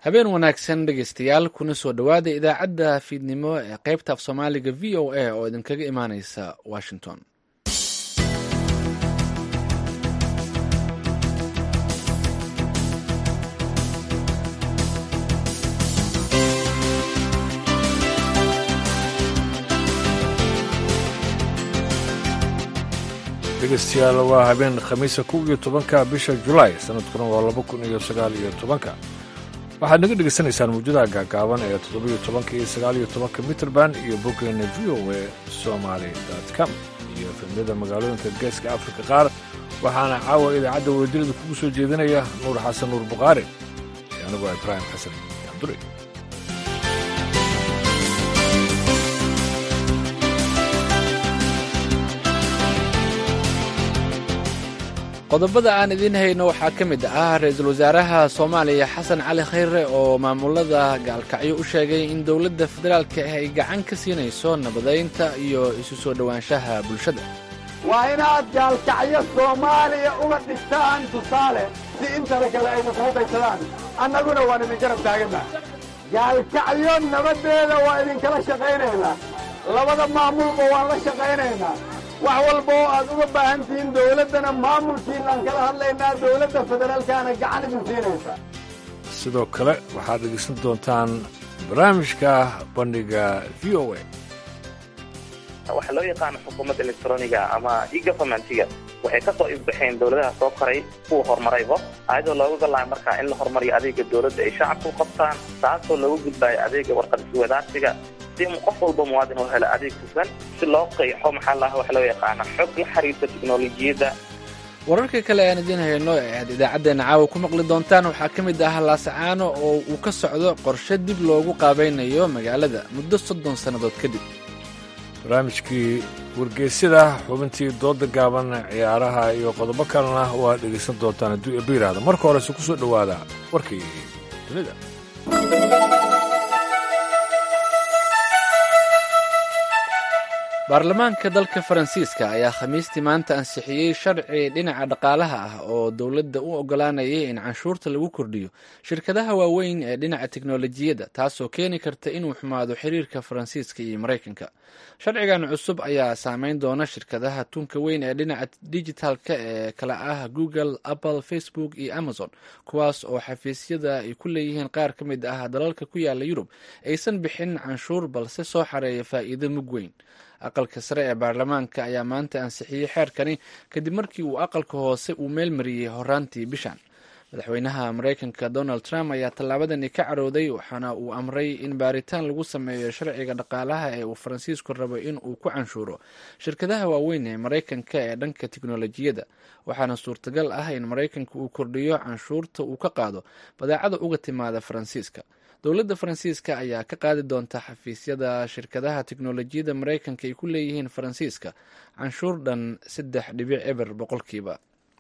habeen wanaagsan dhegeystayaal kuna soo dhowaada idaacadda fiidnimo ee qaybta af soomaaliga v o a oo idinkaga imaaneysa washington dhegeystayaal waa habeen khamiisa kow iyo tobanka bisha julaay sanadkuna waa laba kun iyo sagaal iyo tobanka waxaad naga dhegaysanaysaan muujadaha gaagaaban ee toddobiyo tobanka iyo sagaaliyo tobanka mitrband iyo boggeena v o e somaali com iyo filmyada magaalooyinka geeska afrika qaar waxaana caawa idaacadda wadajirada kugu soo jeedinaya nuur xasan nuur bukhaari iyo anigoo ibraahim xasan cabduri qodobada aan idiin hayno waxaa ka mid ah ra-iisul wasaaraha soomaaliya xasan cali khayre oo maamulada gaalkacyo u sheegay in dowladda federaalka ah ay gacan ka siinayso nabadaynta iyo isu soo dhowaanshaha bulshada waa inaad gaalkacyo soomaaliya uga dhigtaan tusaale si intana kale ayna kugu daysadaan annaguna waan idin garab taaganna gaalkacyo nabaddeeda waa idinkala shaqaynaynaa labada maamulba waan la shaqaynaynaa wax walba oo aad uga baahan tihiin dawladdana maamulkiinaan kala hadlaynaa dawladda federaalkaana gacan idin siinaysa sidoo kale waxaad dhegeysan doontaan barnaamijka bandhiga v o a waxaa loo yaqaano xukuumadda electroniga ama egovernmentiga waxay ka soo ifbaxeen dowladaha soo koray kuwa horumarayba ayadoo looga galaaya markaa in la horumariyo adeega dowladda ay shacabku qabtaan taasoo looga gudbaayo adeega warqad iswadaarsiga si qof walba muwaadin oo helo adeeg hufan si loo qeexo maxaa laha wax loo yaqaana xog la xiriirta tiknolojiyadda wararka kale aan idiin hayno ee aad idaacaddeenna caawa ku maqli doontaan waxaa ka mid ah laasacaano oo uu ka socdo qorshe dib loogu qaabaynayo magaalada muddo soddon sannadood kadib barnaamijkii wargeysyada xubintii dooda gaaban ciyaaraha iyo qodobo kalena waad dhegaysan doontaan hadduu eeba yidhaahdo marka horese ku soo dhowaada warkii dunida baarlamaanka dalka faransiiska ayaa khamiistii maanta ansixiyey sharci dhinaca dhaqaalaha ah oo dowladda u oggolaanayay in canshuurta lagu kordhiyo shirkadaha waaweyn ee dhinaca teknolojiyadda taasoo keeni karta inuu xumaado xiriirka faransiiska iyo maraykanka sharcigan cusub ayaa saameyn doona shirkadaha tunka weyn ee dhinaca digitalka ee kala ah google apple facebook iyo amazon kuwaas oo xafiisyada ay ku leeyihiin qaar ka mid ah dalalka ku yaala yurub aysan bixin canshuur balse soo xareeya faa'iido mug weyn aqalka sare ee baarlamaanka ayaa maanta ansixiyey xeerkani kadib markii uu aqalka hoose uu meel mariyey horaantii bishan madaxweynaha maraykanka donald trump ayaa tallaabadani ka carooday waxaana uu amray in baaritaan lagu sameeyo sharciga dhaqaalaha ee uu faransiisku rabo in uu ku canshuuro shirkadaha waaweyn ee maraykanka ee dhanka tiknolojiyadda waxaana suurtagal ah in maraykanka uu kordhiyo canshuurta uu ka qaado badeecada uga timaada faransiiska dowladda faransiiska ayaa ka qaadi doonta xafiisyada shirkadaha teknolojiyadda maraykanka ay ku leeyihiin faransiiska canshuur dhan saddex dhibic eber boqolkiiba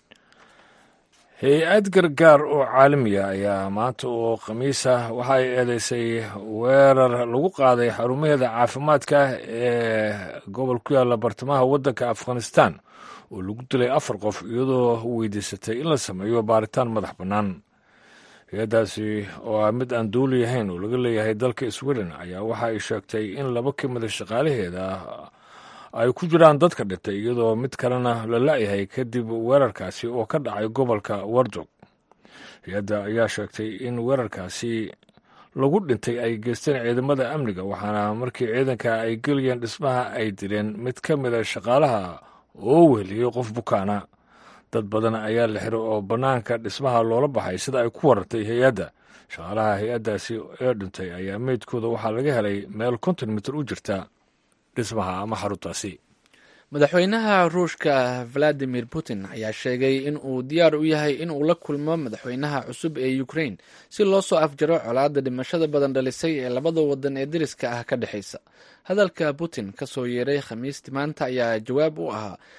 hay-ad gargaar oo caalamiya ayaa maanta oo khamiisa waxa ay eedeysay weerar lagu qaaday xarumaheeda caafimaadka ee gobol ku yaalla bartamaha waddanka afghanistan oo lagu dilay afar qof iyadoo weydiisatay in la sameeyo baaritaan madax bannaan hay-addaasi oo ah mid aan duuli ahayn oo laga leeyahay dalka sweden ayaa waxa ay sheegtay in laba ka mida shaqaalaheeda ay ku jiraan dadka dhintay iyadoo mid kalena la la-yahay kadib weerarkaasi oo ka dhacay gobolka wardog hay-adda ayaa sheegtay in weerarkaasi lagu dhintay ay geysteen ciidamada amniga waxaana markii ciidanka ay gelayeen dhismaha ay dileen mid ka mida shaqaalaha oo weheliyey qof bukaana dad badan ayaa la xiray oo bannaanka dhismaha loola baxay sida ay ku warartay hay-adda shaqaalaha hay-addaasi ee dhintay ayaa meydkooda waxaa laga helay meel konton mitir u jirta dhismaha ama xaruntaasi madaxweynaha ruushka valadimir putin ayaa sheegay in uu diyaar u yahay in uu la kulmo madaxweynaha cusub ee ukrain si loo soo afjaro colaadda dhimashada badan dhalisay ee labada wadan ee deriska ah ka dhexaysa hadalka putin ka soo yeeray khamiistii maanta ayaa jawaab u ahaa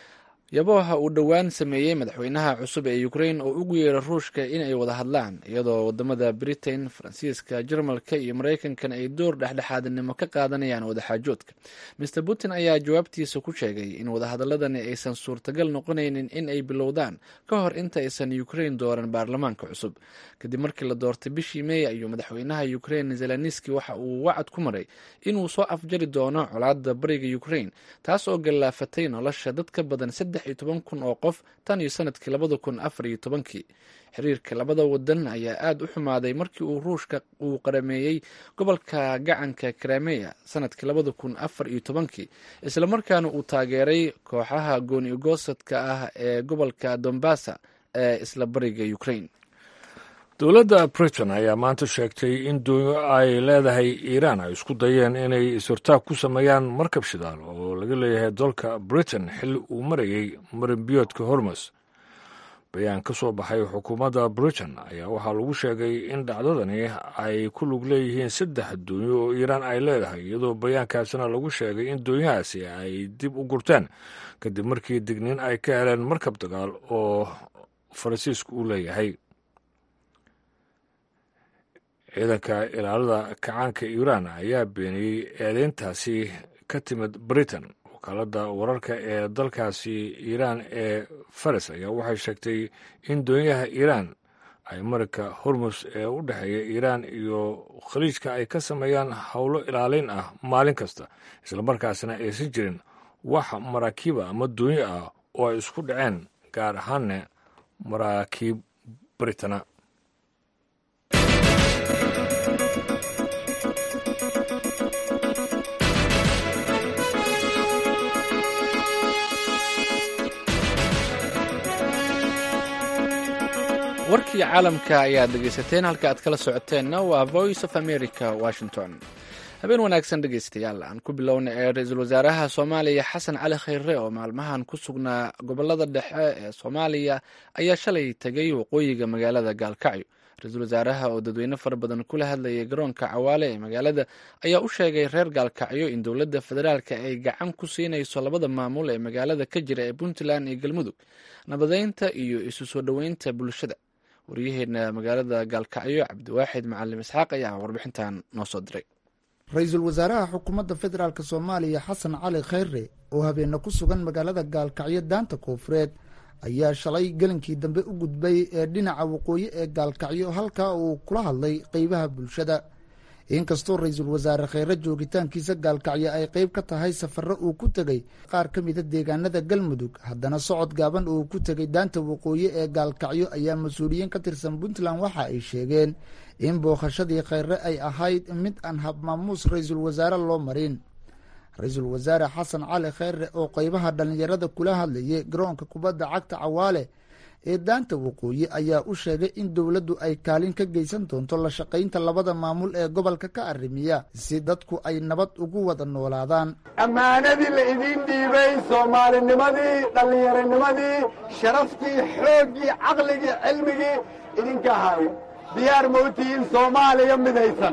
yabooha uu dhowaan sameeyey madaxweynaha cusub ee ukrain oo ugu yeera ruushka in ay wada hadlaan iyadoo wadamada britain faransiiska jarmalka iyo maraykankan ay door dhexdhexaadnimo ka qaadanayaan wadaxaajoodka maer putin ayaa jawaabtiisa ku sheegay in wadahadaladani aysan suurtagal noqonaynin in ay bilowdaan ka hor inta aysan ukrain dooran baarlamaanka cusub kadib markii la doortay bishii meey ayuu madaxweynaha ukrain zeleniski waxa uu wacad ku maray inuu soo afjari doono colaada bariga ukrain taas oo gallaafatay nolosha dad ka badan iyo toban kun oo qof tan iyo sanadkii labada kun afar iyo tobankii xiriirka labada wadan ayaa aada u xumaaday markii uu ruushka uu qarameeyey gobolka gacanka krameya sanadkii labada kun afar iyo tobankii islamarkaana uu taageeray kooxaha gooni ugoosadka ah ee gobolka dombasa ee isla bariga ukrain dowladda britain ayaa maanta sheegtay in doonyo ay leedahay iiraan ay isku dayeen inay is-hortaag ku sameeyaan markab shidaal oo laga leeyahay dalka britain xilli uu marayay marinbiyoodka hormus bayaan ka soo baxay xukuumadda britain ayaa waxaa lagu sheegay in dhacdadani ay ku lug leeyihiin saddex doonyo oo iiraan ay leedahay iyadoo bayaankaasina lagu sheegay in doonyahaasi ay dib u gurteen kadib markii digniin ay ka heleen markab dagaal oo faransiisku u leeyahay ciidanka ilaalada kacaanka iiraan ayaa beeniyey eedeyntaasi ka timid britain wakaalada wararka ee dalkaasi iiraan ee faris ayaa waxay sheegtay in doonyaha iiraan ay marika hormus ee u dhexeeya iiraan iyo khaliijka ay ka sameeyaan howlo ilaalin ah maalin kasta islamarkaasna aysan jirin wax maraakiiba ama doonyo ah oo ay isku dhaceen gaar ahaanna maraakiib britana warkii caalamka ayaad dhegeysateen halka aad kala socoteenna waa voice of america washington habeen wanaagsan dhegeystayaal aan ku bilowna ee ra-iisul wasaaraha soomaaliya xasan cali khayre oo maalmahan ku sugnaa gobolada dhexe ee soomaaliya ayaa shalay tegay waqooyiga magaalada gaalkacyo ra-iisul wasaaraha oo dadweyne fara badan kula hadlayay garoonka cawaale ee magaalada ayaa u sheegay reer gaalkacyo in dowladda federaalka ay gacan ku siinayso labada maamul ee magaalada ka jira ee puntland iyo galmudug nabadeynta iyo isu soo dhoweynta bulshada waryaheena magaalada gaalkacyo cabdiwaaxid macalim isxaaq ayaa warbixintan noo soo diray ra-iisul wasaaraha xukuumadda federaalk soomaaliya xasan cali khayre oo habeena ku sugan magaalada gaalkacyo daanta koofureed ayaa shalay gelinkii dambe u gudbay ee dhinaca waqooyi ee gaalkacyo halkaa uu kula hadlay qeybaha bulshada inkastoo ra-iisul wasaare kheyre joogitaankiisa gaalkacyo ay qeyb ka tahay safaro uu ku tegey qaar ka mida deegaanada galmudug haddana socod gaaban uu ku tegay daanta waqooyi ee gaalkacyo ayaa mas-uuliyiin ka tirsan puntland waxa ay sheegeen in bookhashadii kheyre ay ahayd mid aan habmaamuus ra-iisul wasaare loo marin ra-iisul wasaare xasan cali kheyre oo qeybaha dhallinyarada kula hadlayay garoonka kubadda cagta cawaale ee daanta waqooyi ayaa u sheegay in dowladdu ay kaalin ka geysan doonto la shaqaynta labada maamul ee gobolka ka arrimiya si dadku ay nabad ugu wada noolaadaan ammaanadii la idiin dhiibay soomaalinimadii dhallinyaronimadii sharaftii xooggii caqligii cilmigii idinka ahay diyaar ma u tihiin soomaaliya midaysan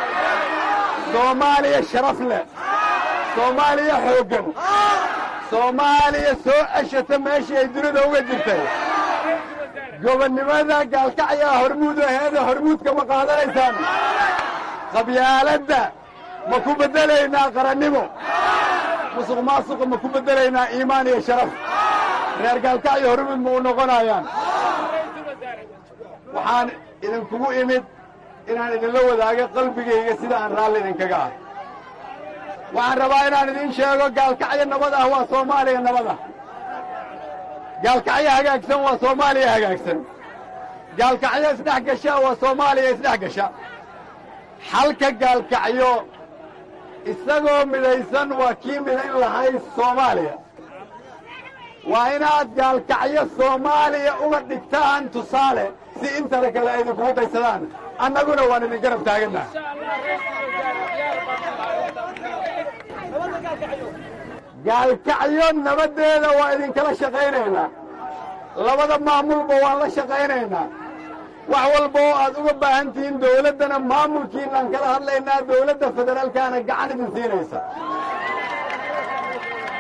soomaaliya sharaf leh soomaaliya xooggan soomaaliya soo ceshata meeshii ay dunida uga jirtay gobonnimada gaalkacyaa hormuud aheeda hormuudka ma qaadanaysaan qabyaaladda ma ku beddelaynaa qarannimo musuq maasuqa ma ku beddelaynaa iimaan iyo sharaf reer gaalkacyo hormuud ma u noqonayaan waxaan idinkugu imid inaan idinla wadaago qalbigayga sida aan raalli idinkaga ah waxaan rabaa inaan idiin sheego gaalkacyo nabad ah waa soomaaliya nabad ah gaalkacyo hagaagsan waa soomaaliya hagaagsan gaalkacyo isdhex gasha waa soomaaliya isdhex gasha xalka gaalkacyo isagoo midaysan waa kii midayn lahay soomaaliya waa inaad gaalkacyo soomaaliya uga dhigtaan tusaale si intana kale ay idinkugu daysadaan annaguna waan idin garab taagannaha gaalkacyo nabaddeeda waa idinkala shaqaynaynaa labada maamulba waan la shaqaynaynaa wax walba oo aad uga baahan tihiin dawladdana maamulkiinaan kala hadlaynaa dawladda federaalkaana gacan idin siinaysa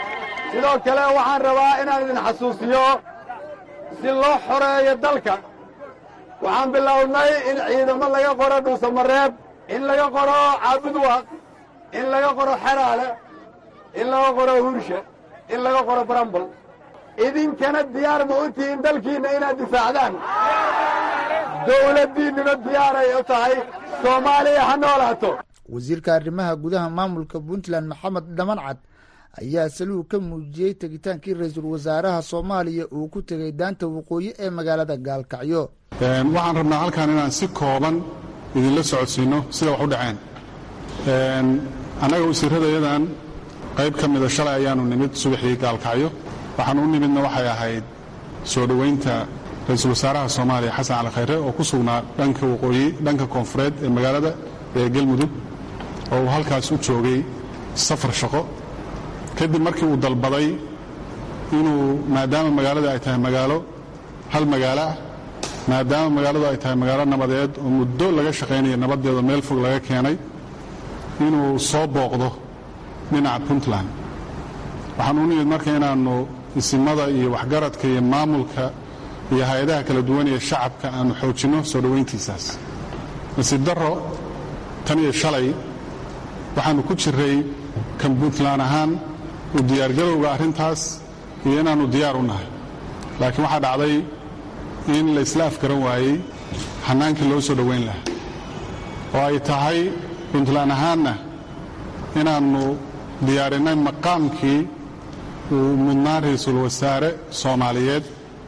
sidoo kale waxaan rabaa inaan idin xasuusiyo si loo xoreeyo dalka waxaan bilownay in ciidamo laga qoro dhuusamareeb in laga qoro caabudwaq in laga qoro xeraale in laga qoro hursha in laga qoro barambul idinkana diyaar ma u tihiin dalkiinna inaad difaacdaan dawladdiinnuna diyaaray u tahay soomaaliya ha noolaato wasiirka arrimaha gudaha maamulka puntland maxamed dhamancad ayaa saluhu ka muujiyey tegitaankii ra-iisul wasaaraha soomaaliya uu ku tegay daanta waqooyi ee magaalada gaalkacyo waxaan rabnaa halkan inaan si kooban idinla socodsiinno sida wax u dhaceen annaga wasiirradayadan qayb ka mida shalay ayaannu nimid subaxii gaalkacyo waxaan u nimidna waxay ahayd soo dhowaynta ra-iisul wasaaraha soomaaliya xasan cali khayre oo ku sugnaa dhanka waqooyi dhanka koonfureed ee magaalada ee galmudug oo uu halkaas u joogay safar shaqo kadib markii uu dalbaday inuu maadaama magaalada ay tahay magaalo hal magaalo ah maadaama magaaladu ay tahay magaalo nabadeed oo muddo laga shaqaynayo nabaddeeda meel fog laga keenay inuu soo booqdo dhinaca puntland waxaan u nimid marka inaannu isimada iyo waxgaradka iyo maamulka iyo hay-adaha kala duwan ee shacabka aannu xoojinno soo dhowayntiisaas nasiib darro tan iyo shalay waxaannu ku jiray kan puntland ahaan u diyaargarowga arrintaas iyo inaannu diyaar u nahay laakiin waxaa dhacday in la isla afgaran waayey xannaankii loo soo dhowayn lahaa oo ay tahay puntland ahaanna inaannu diyaarinnay maqaamkii uu mudnaa ra-iisul wasaare soomaaliyeed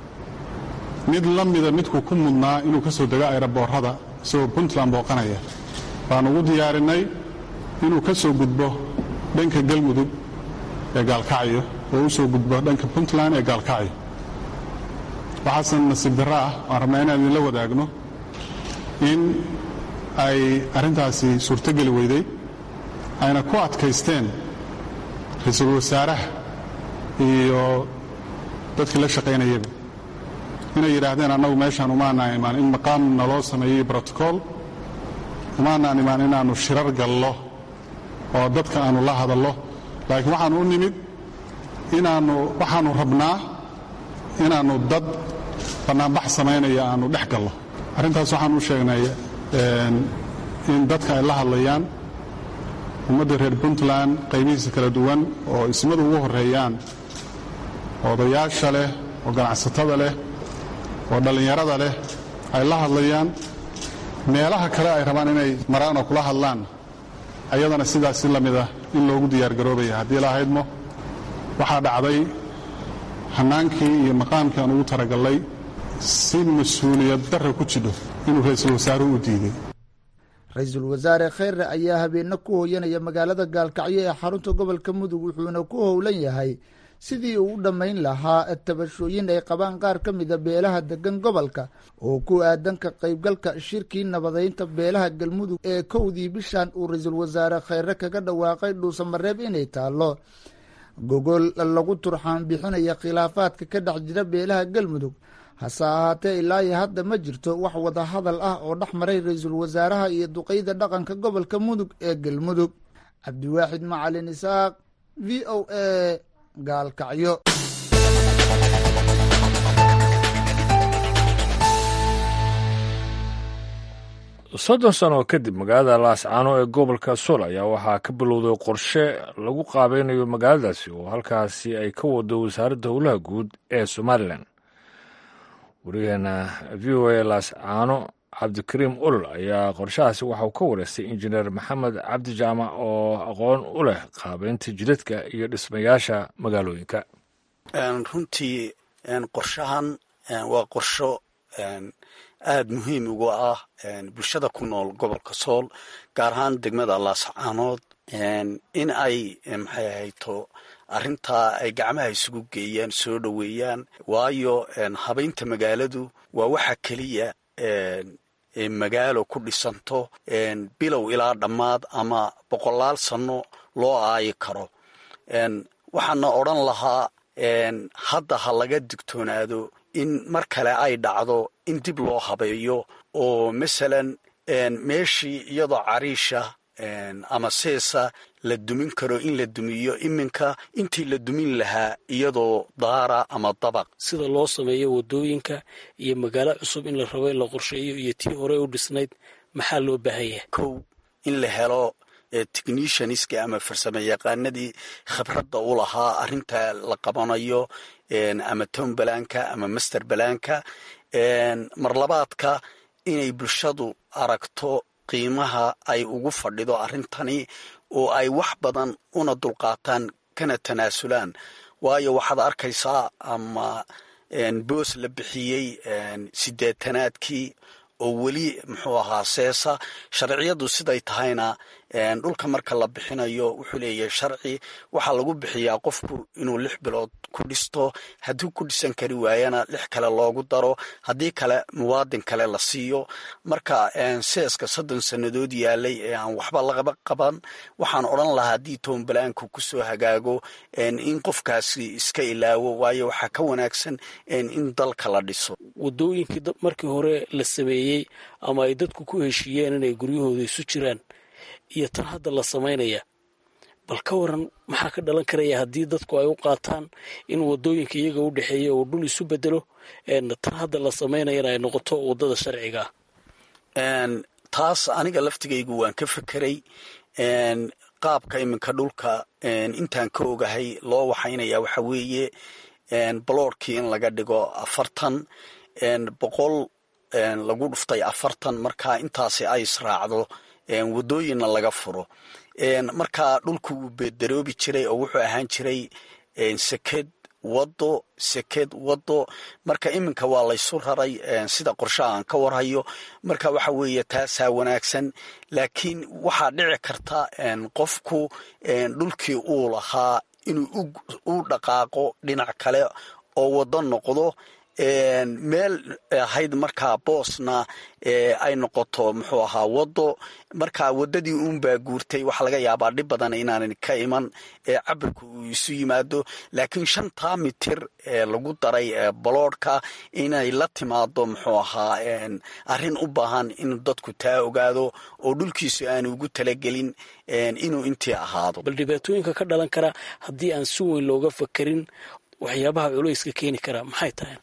mid la mida midkuu ku mudnaa inuu ka soo dego ayraboorrada isagoo puntland booqanaya baannu ugu diyaarinnay inuu ka soo gudbo dhanka galmudug ee gaalkacyo oo u soo gudbo dhanka puntland ee gaalkacyo waxaase nasiib darro ah waan rabnaa inaan idinla wadaagno in ay arrintaasi suurtogeli weyday ayna ku adkaysteen ra-iisul wasaaraha iyo dadkii la shaqaynayaba inay yidhaahdeen annagu meeshaan umaanaan imaan in maqaam naloo sameeyey brotocool umaanaan imaan inaannu shirar gallo oo dadka aannu la hadallo laakiin waxaannu u nimid inaannu waxaannu rabnaa inaannu dad bannaanbax samaynaya aannu dhex gallo arrintaas waxaan u sheegnay in dadka ay la hadlayaan ummadda reer puntland qaybihiisa kala duwan oo ismadu ugu horreeyaan odayaasha leh oo ganacsatada leh oo dhallinyarada leh ay la hadlayaan meelaha kale ay rabaan inay maraan oo kula hadlaan ayadana sidaas si la mid ah in loogu diyaargaroobaya haddii la haydmo waxaa dhacday hannaankii iyo maqaamkii aan ugu taragallay si mas-uuliyad darra ku jidho inuu ra-iisul wasaaruhu u diiday ra-iisul wasaare kheyre ayaa habeenno ku hooyanaya magaalada gaalkacyo ee xarunta gobolka mudug wuxuuna ku howlan yahay sidii uu u dhammayn lahaa tabashooyin ay qabaan qaar ka mida beelaha degan gobolka oo ku aadan ka qaybgalka shirkii nabadaynta beelaha galmudug ee kowdii bishan uu ra-iisul wasaare kheyre kaga dhawaaqay dhuusamareeb inay taallo gogol lagu turxaan bixinaya khilaafaadka ka dhex jira beelaha galmudug hase ahaatee ilaa iyo hadda ma jirto wax wada hadal ah oo dhex maray ra-iisul wasaaraha iyo duqeyda dhaqanka gobolka mudug ee galmudug cabdiwaaxid macalin isaaq v o a gaalkacyo soddon sano kadib magaalada laascaano ee gobolka sool ayaa waxaa ka bilowday qorshe lagu qaabeynayo magaaladaasi oo halkaasi ay ka wado wasaaradda howlaha guud ee somalilan wariyaheena v o a laascaano cabdikariim ulol ayaa qorshahaasi waxauu ka wareystay injineer maxamed cabdi jaamac oo aqoon u leh qaabeynta jidadka iyo dhismayaasha magaalooyinka runtii qorshahan waa qorsho aada muhiim ugu ah bulshada ku nool gobolka sool gaar ahaan degmada laascaanood in ay maxay ahayto arrintaa ay gacmaha isugu geeyaan soo dhoweeyaan waayo habaynta magaaladu waa waxa keliya magaalo ku dhisanto bilow ilaa dhammaad ama boqolaal sanno loo aayi karo waxaana odran lahaa hadda ha laga digtoonaado in mar kale ay dhacdo in dib loo habeeyo oo masalan meeshii iyadoo cariisha ama seesa la dumin karo in la dumiyo iminka intii la dumin lahaa iyadoo daara ama dabaq sida loo sameeyo wadooyinka iyo magaalo cusub in la rabo in la qorsheeyo iyo tii hore u dhisnayd maxaa loo baahan yahay kow in la helo technicianska ama farsamo yaqaanadii khibradda u lahaa arrinta la qabanayo ama town balaanka ama master balaanka marlabaadka inay bulshadu aragto qiimaha ay ugu fadhido arrintani oo ay wax badan una dulqaataan kana tanaasulaan waayo waxaad arkaysaa ama boos la bixiyey sideetanaadkii oo weli muxuu ahaa seesa sharciyadu siday tahayna dhulka marka la bixinayo wuxuu leeyahay sharci waxaa lagu bixiyaa qofku inuu lix bilood ku dhisto haddii ku dhisan kari waayana lix kale loogu daro haddii kale muwaadin kale la siiyo marka seeska soddon sannadood yaalay ee aan waxba lagaba qaban waxaan odran lahaa haddii toonbalaanku kusoo hagaago in qofkaasi iska ilaawo waayo waxaa ka wanaagsan in dalka la dhiso wadooyinkii markii hore la sameeyey ama ay dadku ku heshiiyeen inay guryahooda isu jiraan iyo tan hadda la samaynaya bal ka waran maxaa ka dhalan karaya haddii dadku ay u qaataan in wadooyinka iyaga u dhexeeya uu dhul isu bedelo tan hadda la samaynayana ay noqoto waddada sharciga ah taas aniga laftigaygu waan ka fekeray qaabka iminka dhulka intaan ka ogahay loo waxaynaya waxa weeye baloorkii in laga dhigo afartan boqol lagu dhuftay afartan marka intaasi ay israacdo wadooyinna laga furo marka dhulku wuu beedaroobi jiray oo wuxuu ahaan jiray seked wado seked wado marka iminka waa laysu raray sida qorshaha aan ka warhayo marka waxa weeye taasaa wanaagsan laakiin waxaa dhici karta qofku dhulkii uu lahaa inuu u dhaqaaqo dhinac kale oo wado noqdo meel ahayd markaa boosna ay noqoto muxuu ahaa wado markaa wadadii uunbaa guurtay waxaa laga yaabaa dhib badan inaanan ka iman cabirku uu isu yimaado laakiin shantaa mitir ee lagu daray baloodhka inay la timaado muxuu ahaa arrin u baahan in dadku taa ogaado oo dhulkiisu aanu ugu talagelin inuu intii ahaado bal dhibaatooyinka ka dhalan kara haddii aan si weyn looga fakerin waxyaabaha culayska keeni kara maxay tahay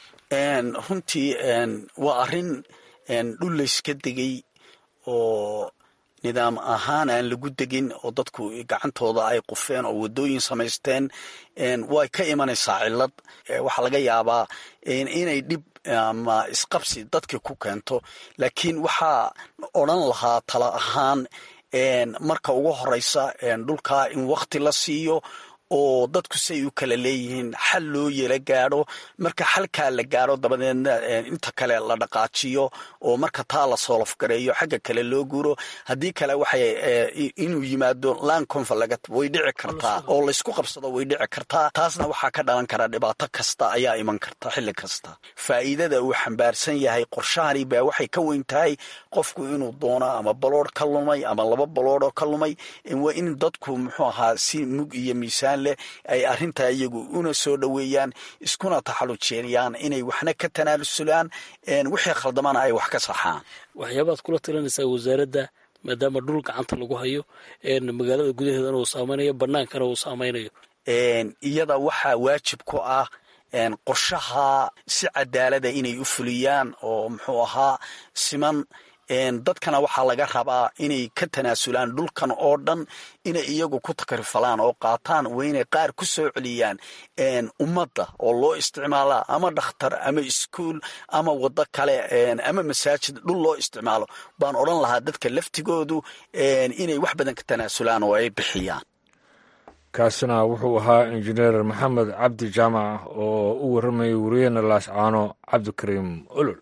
runtii waa arrin dhul layska degay oo nidaam ahaan aan lagu degin oo dadku gacantooda ay qufeen oo wadooyin samaysteen way ka imanaysaa cillad waxaa laga yaabaa inay dhib ama isqabsi dadkii ku keento laakiin waxaa odran lahaa tala ahaan marka ugu horeysa dhulkaa in wakti la siiyo oo dadku say u kala leeyihiin xal loo yela gaadho marka xalkaa la gaadho dabadeedna inta kale la dhaqaajiyo oo marka taa la soolofgareeyo xagga kale loo guuro haddii kale waxay inuu yimaado land conflict way dhici kartaa oo laysku qabsado way dhici kartaa taasna waxaa ka dhalan kara dhibaato kasta ayaa iman karta xilli kasta faa'iidada uu xambaarsan yahay qorshahani baa waxay ka weyn tahay qofku inuu doono ama baloodh ka lumay ama laba baloodhoo ka lumay waa in dadku muxuu ahaa si mug iyo miisaan ay arrintaa iyagu una soo dhoweeyaan iskuna taxallujeeyaan inay waxna ka tanaalusulaan wixii khaldamana ay wax ka saxaan waxyaabaad kula talinaysaa wasaaradda maadaama dhul gacanta lagu hayo magaalada gudaheedana uu saameynayo bannaankana uu saameynayo iyada waxaa waajib ku ah qorshaha si cadaalada inay u fuliyaan oo muxuu ahaa siman dadkana waxaa laga rabaa inay ka tanaasulaan dhulkan oo dhan inay iyagu ku takrifalaan oo qaataan waa inay qaar ku soo celiyaan ummadda oo loo isticmaala ama dhakhtar ama iskuol ama waddo kale ama masaajid dhul loo isticmaalo baan odran lahaa dadka laftigoodu inay wax badan ka tanaasulaan oo ay bixiyaan kaasina wuxuu ahaa injineer maxamed cabdi jaamac oo u warramayay wariyena laascaano cabdikariim olol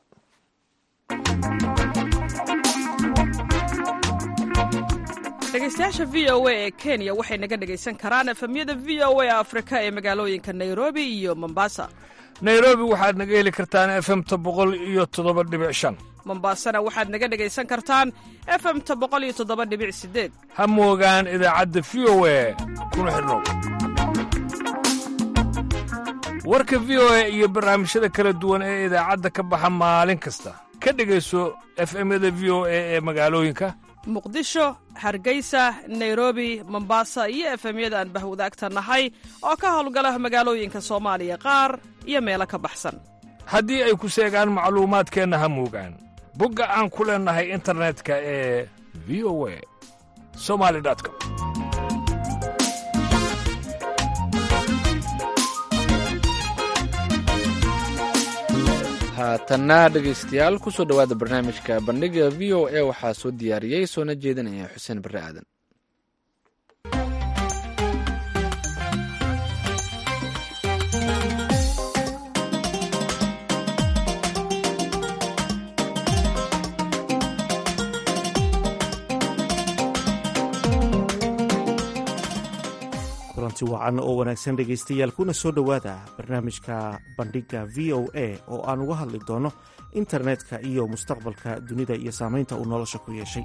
dhegeystayaasha v o a ee kenya waxay naga dhegaysan karaan efemyada v o a afrika ee magaalooyinka nairobi iyo mombasa nairobi waxaad naga heli kartaan efemta boqol iyo toddoba dhibic shan mombasana waxaad naga dhegaysan kartaan efemta boqol iyo toddoba dhibic sideed ha moogaan idaacadda v o a kuna xidhnow warka v o a iyo barnaamijyada kala duwan ee idaacadda ka baxa maalin kasta ka dhegayso efemyada v o a ee magaalooyinka muqdisho hargeysa nairobi mombasa iyo efemyada aan bahwadaagta nahay oo ka howlgala magaalooyinka soomaaliya qaar iyo meelo ka baxsan haddii ay ku seegaan macluumaadkeenna ha muugaan bogga aan ku leennahay internetka ee v o a somali com haatanna dhegaystayaal ku soo dhowaada barnaamijka bandhiga v o a waxaa soo diyaariyey soona jeedinaya xuseen barre aadan kulanti wacan oo wanaagsan dhegaystayaal kuna soo dhowaada barnaamijka bandhigga v o a oo aan uga hadli doono internetka iyo mustaqbalka dunida iyo saamaynta uu nolosha ku yeeshay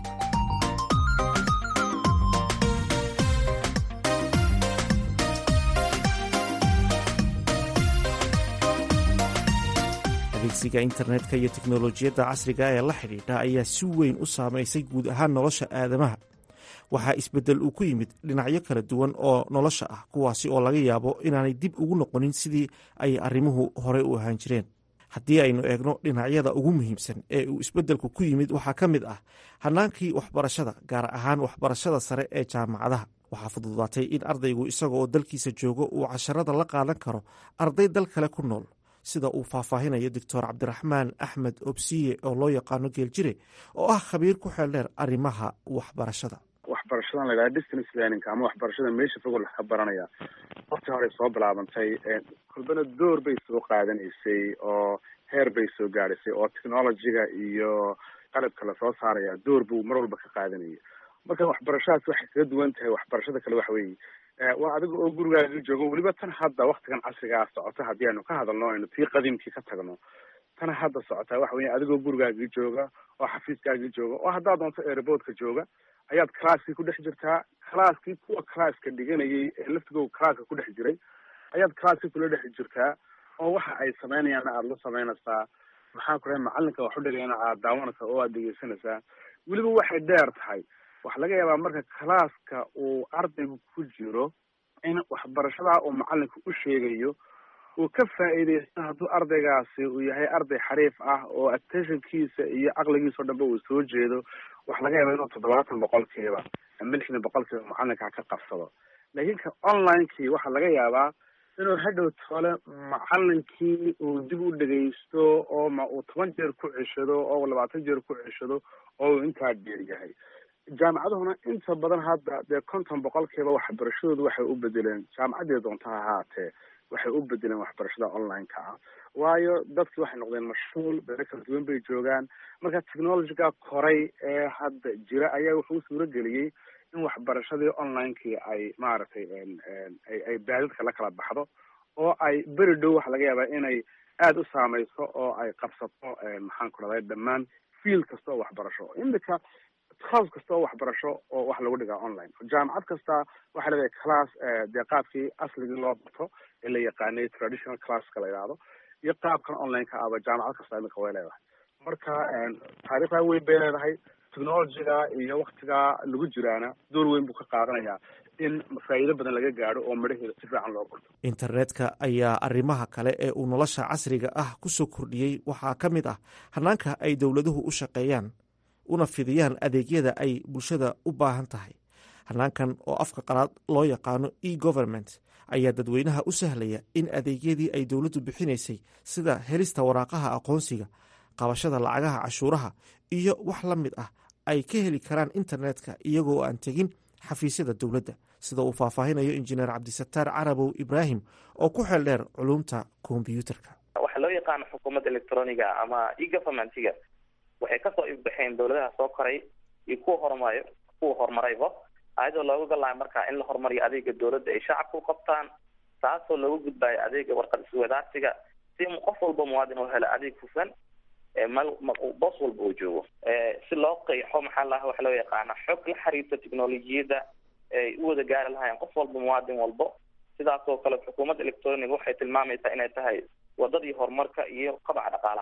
adeegsiga internetka iyo teknolojiyadda casriga ee la xidhiidha ayaa si weyn u saamaysay guud ahaan nolosha aadamaha waxaa isbeddel uu ku yimid dhinacyo kala duwan oo nolosha ah kuwaasi oo laga yaabo inaanay dib ugu noqonin sidii ay arrimuhu horey u ahaan jireen haddii aynu eegno dhinacyada ugu muhiimsan ee uu isbeddelku ku yimid waxaa ka mid ah hannaankii waxbarashada gaar ahaan waxbarashada sare ee jaamacadaha waxaa fududaatay in ardaygu isaga oo dalkiisa joogo uu casharada la qaadan karo arday dal kale ku nool sida uu faahfaahinayo doctor cabdiraxmaan axmed obsiye oo loo yaqaano geeljire oo ah khabiir ku xeeldheer arrimaha waxbarashada waxbarashadan la yidhaha distance learning ama waxbarashada meesha fogoo laga baranaya waqti horey soo bilaabantay kulbana door bay soo qaadanaysay oo heer bay soo gaadhaysay oo technologyga iyo qalabka lasoo saaraya door buu mar walba ka qaadanayay marka waxbarashadaas waxay kaga duwan tahay waxbarashada kale waxa weeye waa adiga oo gurigaaga joogo weliba tan hadda waktigan casrigaa socota haddii aynu ka hadalno aynu tii qadiimkii ka tagno tan hadda socotaa waxa weya adigoo gurigaagii jooga oo xafiiskaagii jooga oo haddaad doonto airboodka jooga ayaad classkii ku dhex jirtaa classkii kuwa classka dhiganayay ee laftigooda classka ku dhex jiray ayaad classkii kula dhex jirtaa oo waxa ay sameynayaan aada la sameynaysaa maxaa ku dhahay macalinka wax u dhigayna aad daawanaysaa oo aad dhegeysanaysaa weliba waxay dheer tahay waxaa laga yaabaa marka classka uu ardaygu ku jiro in waxbarashadaa uu macalinka u sheegayo uu ka faa'iidaysto hadduu ardaygaasi uu yahay arday xariif ah oo attentionkiisa iyo caqligiisa o dhanba uu soo jeedo waxa laga yaaba inuu toddobaatan boqolkiiba ama lixdan boqolkiiba macalinka ka qabsado laakiin ka onlinekii waxaa laga yaabaa inuu hadhow tole macalinkii uu dib u dhegaysto oo ma uu toban jeer ku ceshado oo labaatan jeer ku ceshado oo uu intaa dheer yahay jaamacaduhuna inta badan hadda dee konton boqolkiiba waxbarashadoodu waxay u bedeleen jaamacaddii doonta ha ahaatee waxay u bedeleen waxbarashada online-ka ah waayo dadkii waxay noqdeen mashhuul beero kala duwan bay joogaan marka technologyga koray ee hadda jira ayaa wuxuu suuro geliyey in waxbarashadii online-kii ay maaragtay ay ay baadidka la kala baxdo oo ay beri dhow waxa laga yaabaa inay aada u saameyso oo ay qabsato maxaan ku dhahday dhammaan field kasta oo waxbarasho imika house kasta oo waxbarasho oo wax lagu dhigaa online jaamacad kasta waxay leedahay class dee qaabkii asligii loo barto ee la yaqaanay traditional classka la yidhaahdo iyo qaabkan online-ka aba jaamacad kasta imika way leedahay marka taariikhdaa weyn bay leedahay technologyga iyo waktigaa lagu jiraana door weyn buu ka qaadanayaa in faa'iido badan laga gaadho oo midhaheeda si fiican loo gurto internetka ayaa arrimaha kale ee uu nolosha casriga ah ku soo kordhiyey waxaa ka mid ah hannaanka ay dowladuhu u shaqeeyaan una fidiyaan adeegyada ay bulshada u baahan tahay hannaankan oo afka qalaad loo yaqaano e government ayaa dadweynaha u sahlaya in adeegyadii ay dowladdu bixinaysay sida helista waraaqaha aqoonsiga qabashada lacagaha cashuuraha iyo wax la mid ah ay ka heli karaan internetka iyagoo aan tegin xafiisyada dowladda sida uu faahfaahinayo injineer cabdisataar carabow ibraahim oo ku xeel dheer culumta kombyuutarka waxaa loo yaqaano xukuumadda electroniga ama e governmentiga waxay kasoo ifbaxeen dowladaha soo koray iyo kuwa horumarayo kuwa horumarayba ayadoo looga galayo markaa in la horumariyo adeega dowladda ay shacabka u qabtaan taasoo looga gudbayo adeega warqad iswadaarsiga si qof walba muwaadin oo helo adeeg hufan mal boos walba uu joogo si loo qeexo maxaa laha waxa loo yaqaana xog la xiriirta technolojiyadda ay u wada gaari lahaayeen qof walba muwaadin walbo sidaas oo kale xukuumadda electroniga waxay tilmaamaysaa inay tahay wadadii horumarka iyo qabaca dhaqaalaha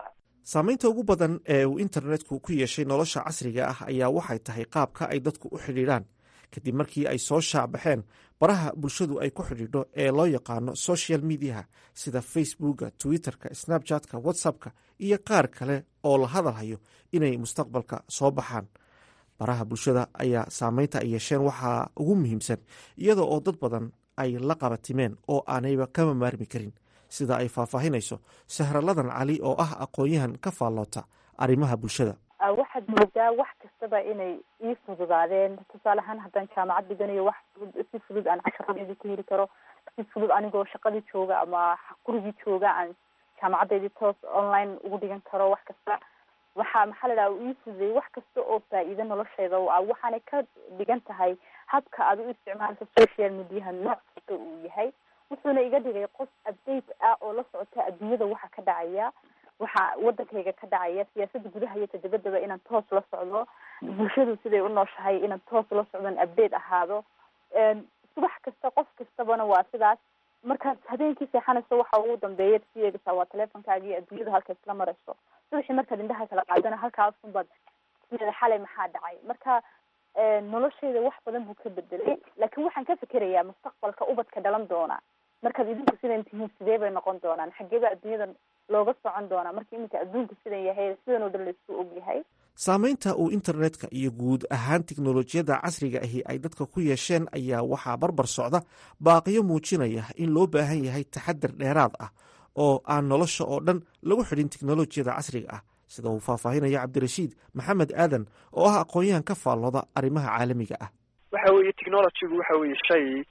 saamaynta ugu badan ee uu internetku ku yeeshay nolosha casriga ah ayaa waxay tahay qaabka ay dadku u xidhiidhaan kadib markii ay soo shaacbaxeen baraha bulshadu ay ku xidhiidho ee loo yaqaano social mediaha sida facebooka twitterka snapchatka whatsappka iyo qaar kale oo la hadalhayo inay mustaqbalka soo baxaan baraha bulshada ayaa saameynta ay yeesheen waxaa ugu muhiimsan iyada oo dad badan ay la qabatimeen oo aanayba kama maarmi karin sida ay faahfaahinayso sahraladan cali oo ah aqoon-yahan ka faalloota arrimaha bulshada waxaad moodaa wax kastaba inay ii fududaadeen tusaale ahaan haddaan jaamacad dhiganayo wax fudud si fudud aan casharadeedii ku heli karo si fudud anigoo shaqadii jooga ama gurigii jooga aan jaamacadeydii toos online ugu dhigan karo wax kasta waxaa maxaa la dhaha ii fududeeyey wax kasta oo faa-iido nolosheeda u ah waxaanay ka dhigan tahay habka aad u isticmaalka social mediaha nooc kasta uu yahay wuxuuna iga dhigay qof update ah oo la socota adduunyada waxa ka dhacaya waxa wadankayga ka dhacaya siyaasada gudaha iyo tadabadaba inaan toos la socdo bulshadu siday u nooshahay inaan toos la socdon update ahaado subax kasta qof kastabana waa sidaas markaad habeenkii seexanayso waxa ugu dambeeya si eegaysaa waa teleefonkaaga iyo adduunyada halka isla marayso subaxii markaad indhaha kala qaadana halkaasunbaad sideeda xalay maxaa dhacay marka noloshayda wax badan buu ka bedelay laakiin waxaan ka fikerayaa mustaqbalka ubadka dhalan doona markaad idinku sidan tihiin sidee bay noqon doonaan xageeba adduunyada looga socon doonaa marka iminka adduunku sidan yahay sidan oo dhan laisku og yahay saamaynta uu internetka iyo guud ahaan tiknolojiyadda casriga ahi ay dadka ku yeesheen ayaa waxaa barbar socda baaqiyo muujinaya in loo baahan yahay taxadar dheeraad ah oo aan nolosha oo dhan lagu xidhin tiknolojiyada casriga ah sida uu faahfaahinaya cabdirashiid maxamed aadan oo ah aqoon-yahan ka faallooda arrimaha caalamiga ah waxa weeye technologygu waxa weeye shay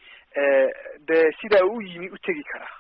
dee sidaa u yimi u tegi karaa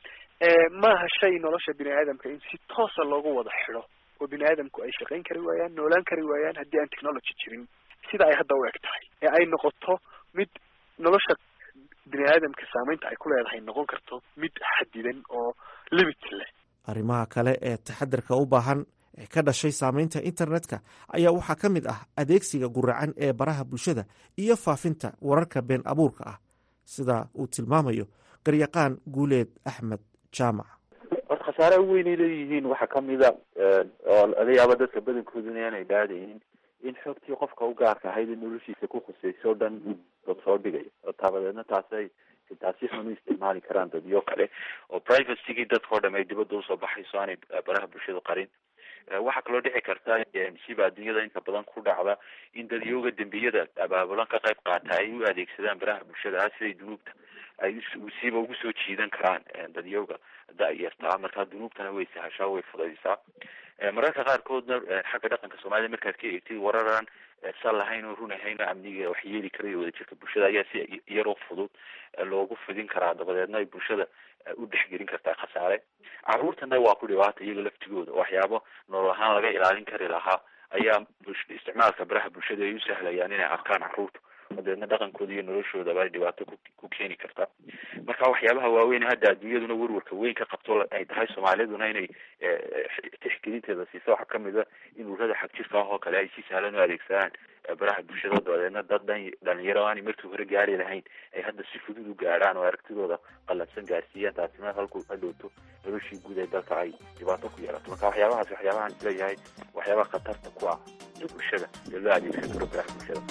maaha shay nolosha bini aadamka in si toosa loogu wada xidho oo bini aadamku ay shaqayn kari waayaan noolaan kari waayaan haddii aan technology jirin sida ay hadda u eg tahay ee ay noqoto mid nolosha bini aadamka saameynta ay ku leedahay noqon karto mid xadidan oo limit leh arrimaha kale ee taxadarka u baahan ee ka dhashay saameynta internetka ayaa waxaa ka mid ah adeegsiga guracan ee baraha bulshada iyo faafinta wararka been abuurka ah sida uu tilmaamayo garyaqaan guuleed axmed jaamac horta khasaaraha weynay leeyihiin waxaa kamida oo laga yaaba dadka badankooduna inaanay dhaadayin in xogtii qofka u gaarka ahayd in noloshiisa ku khusayso o dhan dad soo dhigayo oo taabadeedna taasay xitaa si xun u isticmaali karaan dadyo kale oo privacygii dadka o dham ay dibadda usoo baxayso aanay baraha bulshada qarin waxaa kaloo dhici karta siba adduunyada inta badan ku dhacda in dadyooga dembiyada abaabulan ka qayb qaata ay u adeegsadaan baraha bulshada ah siday dunuubta ay siba ugu soo jiidan karaan dadyooga da-yartaa markaa dunuubtana way sahashaa way fudaysaa mararka qaarkoodna xagga dhaqanka soomaalida markaad ka eegtid wararan sal lahayn oo run ahayn oo amniga wax yeeli karayo wadajirka bulshada ayaa si yaroo fudud loogu fidin karaa dabadeedna ay bulshada u dhexgelin kartaa khasaare caruurtana waa ku dhibaata iyaga laftigooda waxyaabo nolol ahaan laga ilaalin kari lahaa ayaa isticmaalka baraha bulshada ay u sahlayaan inay arkaan caruurta dabeedna dhaqankooda iyo noloshoodaba ay dhibaato ku keeni karta marka waxyaabaha waaweyn hadda adduunyaduna werwarka weyn ka qabto ay tahay soomaaliduna inay tixgelinteeda siiso waxaa kamid a in ururada xagjirka ah oo kale ay si sahlan u adeegsadaan baraha bulshada dabadeedna dad dhan dhalinyaro aanay markii hore gaari lahayn ay hadda si fudud u gaadhaan oo aragtidooda qalabsan gaarsiiyaan taasina halku hadhowto noloshii guud ee dalka ay dhibaato ku yeelato marka waxyaabahaas waxyaabahaan isleeyahay waxyaabaha khatarta ku ah bulshada ee loo adeegsan karo baraha bulshada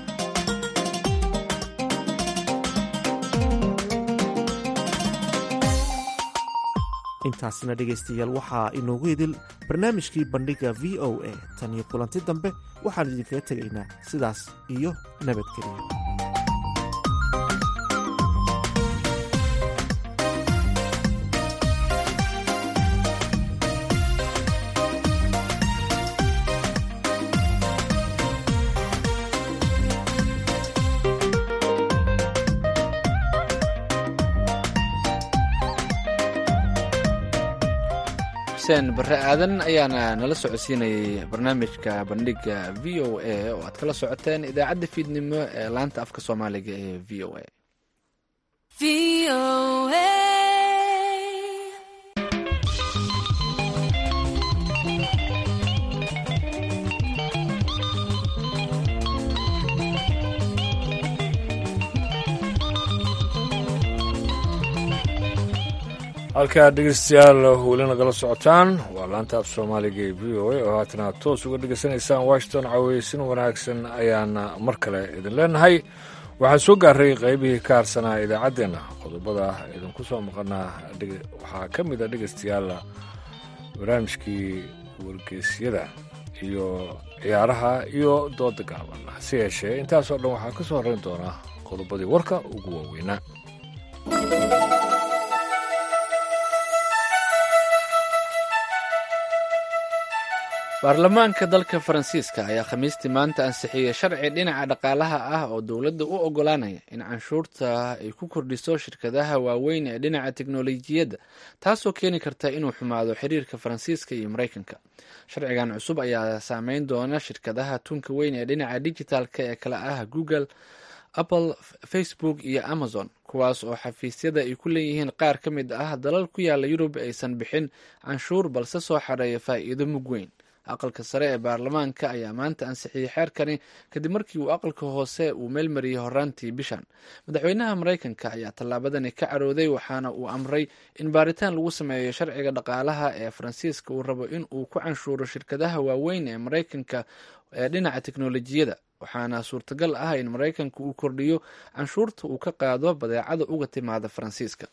intaasina dhegaystayaal waxaa inoogu idil barnaamijkii bandhigga v o a tan iyo kulanti dambe waxaan idinkaga tegaynaa sidaas iyo nabadgeliya xuseen barre aadan ayaana nala socodsiinayay barnaamijka bandhigga v o a oo aad kala socoteen idaacadda fiidnimo ee laanta afka soomaaliga ee v o a halkaa dhegeystayaal weli nagala socotaan waa laanta af soomaaliga ee v o a oo haatan aad toos uga dhegeysanaysaan washington caweysin wanaagsan ayaana mar kale idin leenahay waxaan soo gaaray qaybihii ka harsanaa idaacaddeenna qodobada idinku soo maqanaa waxaa ka mid a dhegeystayaal barnaamijkii wargeysyada iyo ciyaaraha iyo dooda gaaban hase yeeshee intaasoo dhan waxaa ka soo horreyn doona qodobadii warka ugu waaweynaa baarlamaanka dalka faransiiska ayaa khamiistii maanta ansixiyey sharci dhinaca dhaqaalaha ah oo dowladda u ogolaanaya in canshuurta ay ku kordhiso shirkadaha waaweyn ee dhinaca teknolojiyadda taasoo keeni karta inuu xumaado xiriirka faransiiska iyo maraykanka sharcigan cusub ayaa saameyn doona shirkadaha tunka weyn ee dhinaca dijitaalka ee kala ah google apple facebook iyo amazon kuwaas oo xafiisyada ay ku leeyihiin qaar ka mid ah dalal ku yaala yurub aysan bixin canshuur balse soo xareeya faa'iido mug weyn aqalka sare ee baarlamaanka ayaa maanta ansixiyey xeerkani kadib markii uu aqalka hoose uu meelmariyey horaantii bishan madaxweynaha maraykanka ayaa tallaabadani ka carooday waxaana uu amray in baaritaan lagu sameeyo sharciga dhaqaalaha ee faransiiska uu rabo in uu ku canshuuro shirkadaha waaweyn ee maraykanka ee dhinaca teknolojiyada waxaana suurtagal ah in maraykanka uu kordhiyo canshuurta uu ka qaado badeecada uga timaada faransiiska